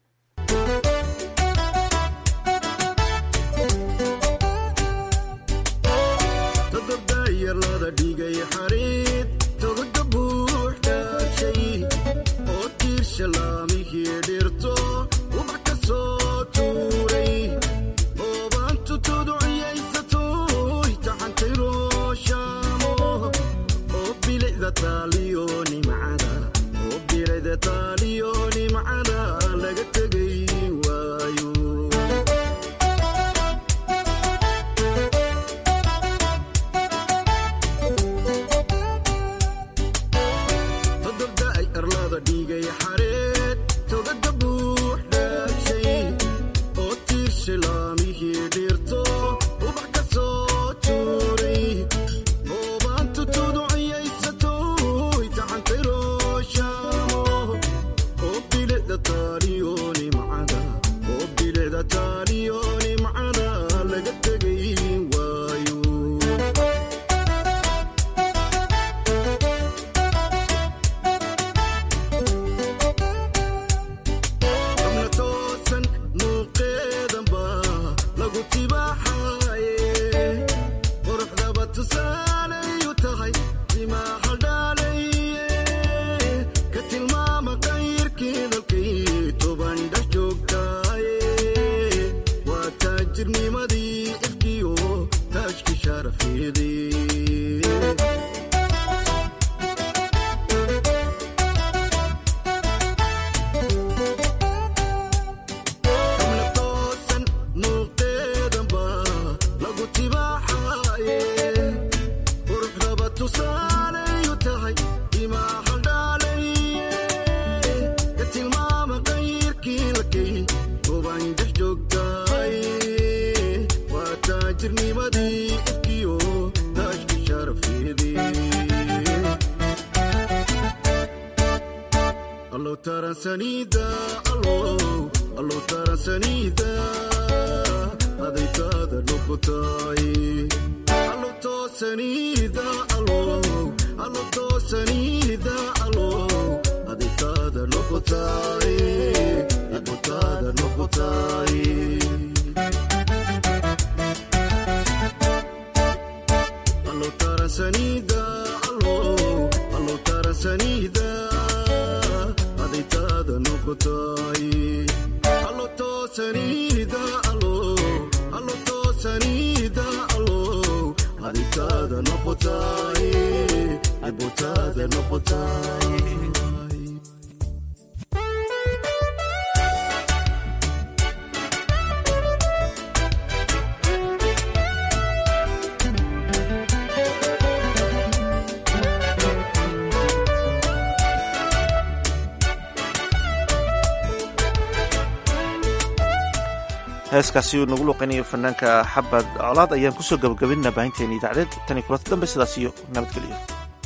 heeskaasi uu nagu luqaynayo fanaanka xabad colaad ayaan kusoo gabagabinna baahinteena idaacadeed tan iyo kulanta dambe sidaas iyo nabadgelyo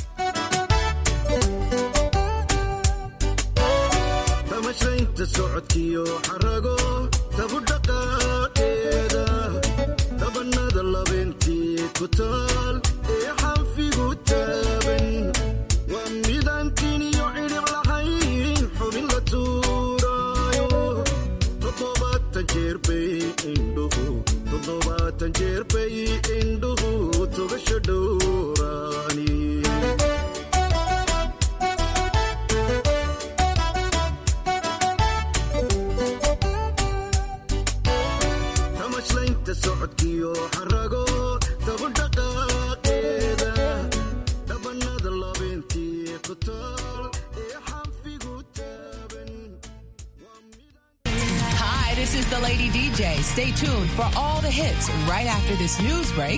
damashaynta socodkiyo xarago tabudhaqaaqeeda dabanada labeentii ku taal ee xanfigu taaban waa midaantiin iyo cidhib lahayn xubin la tuuraayo toddobaatan jeer bay indhuhu toddobaatan jeer bay indhuhu togasha dhowraani tamashlaynta socodkiyo xarago tabudhaqaaqeeda dhabanada labeentii ku taal DJ. Stay tuned for all the hits right after this news break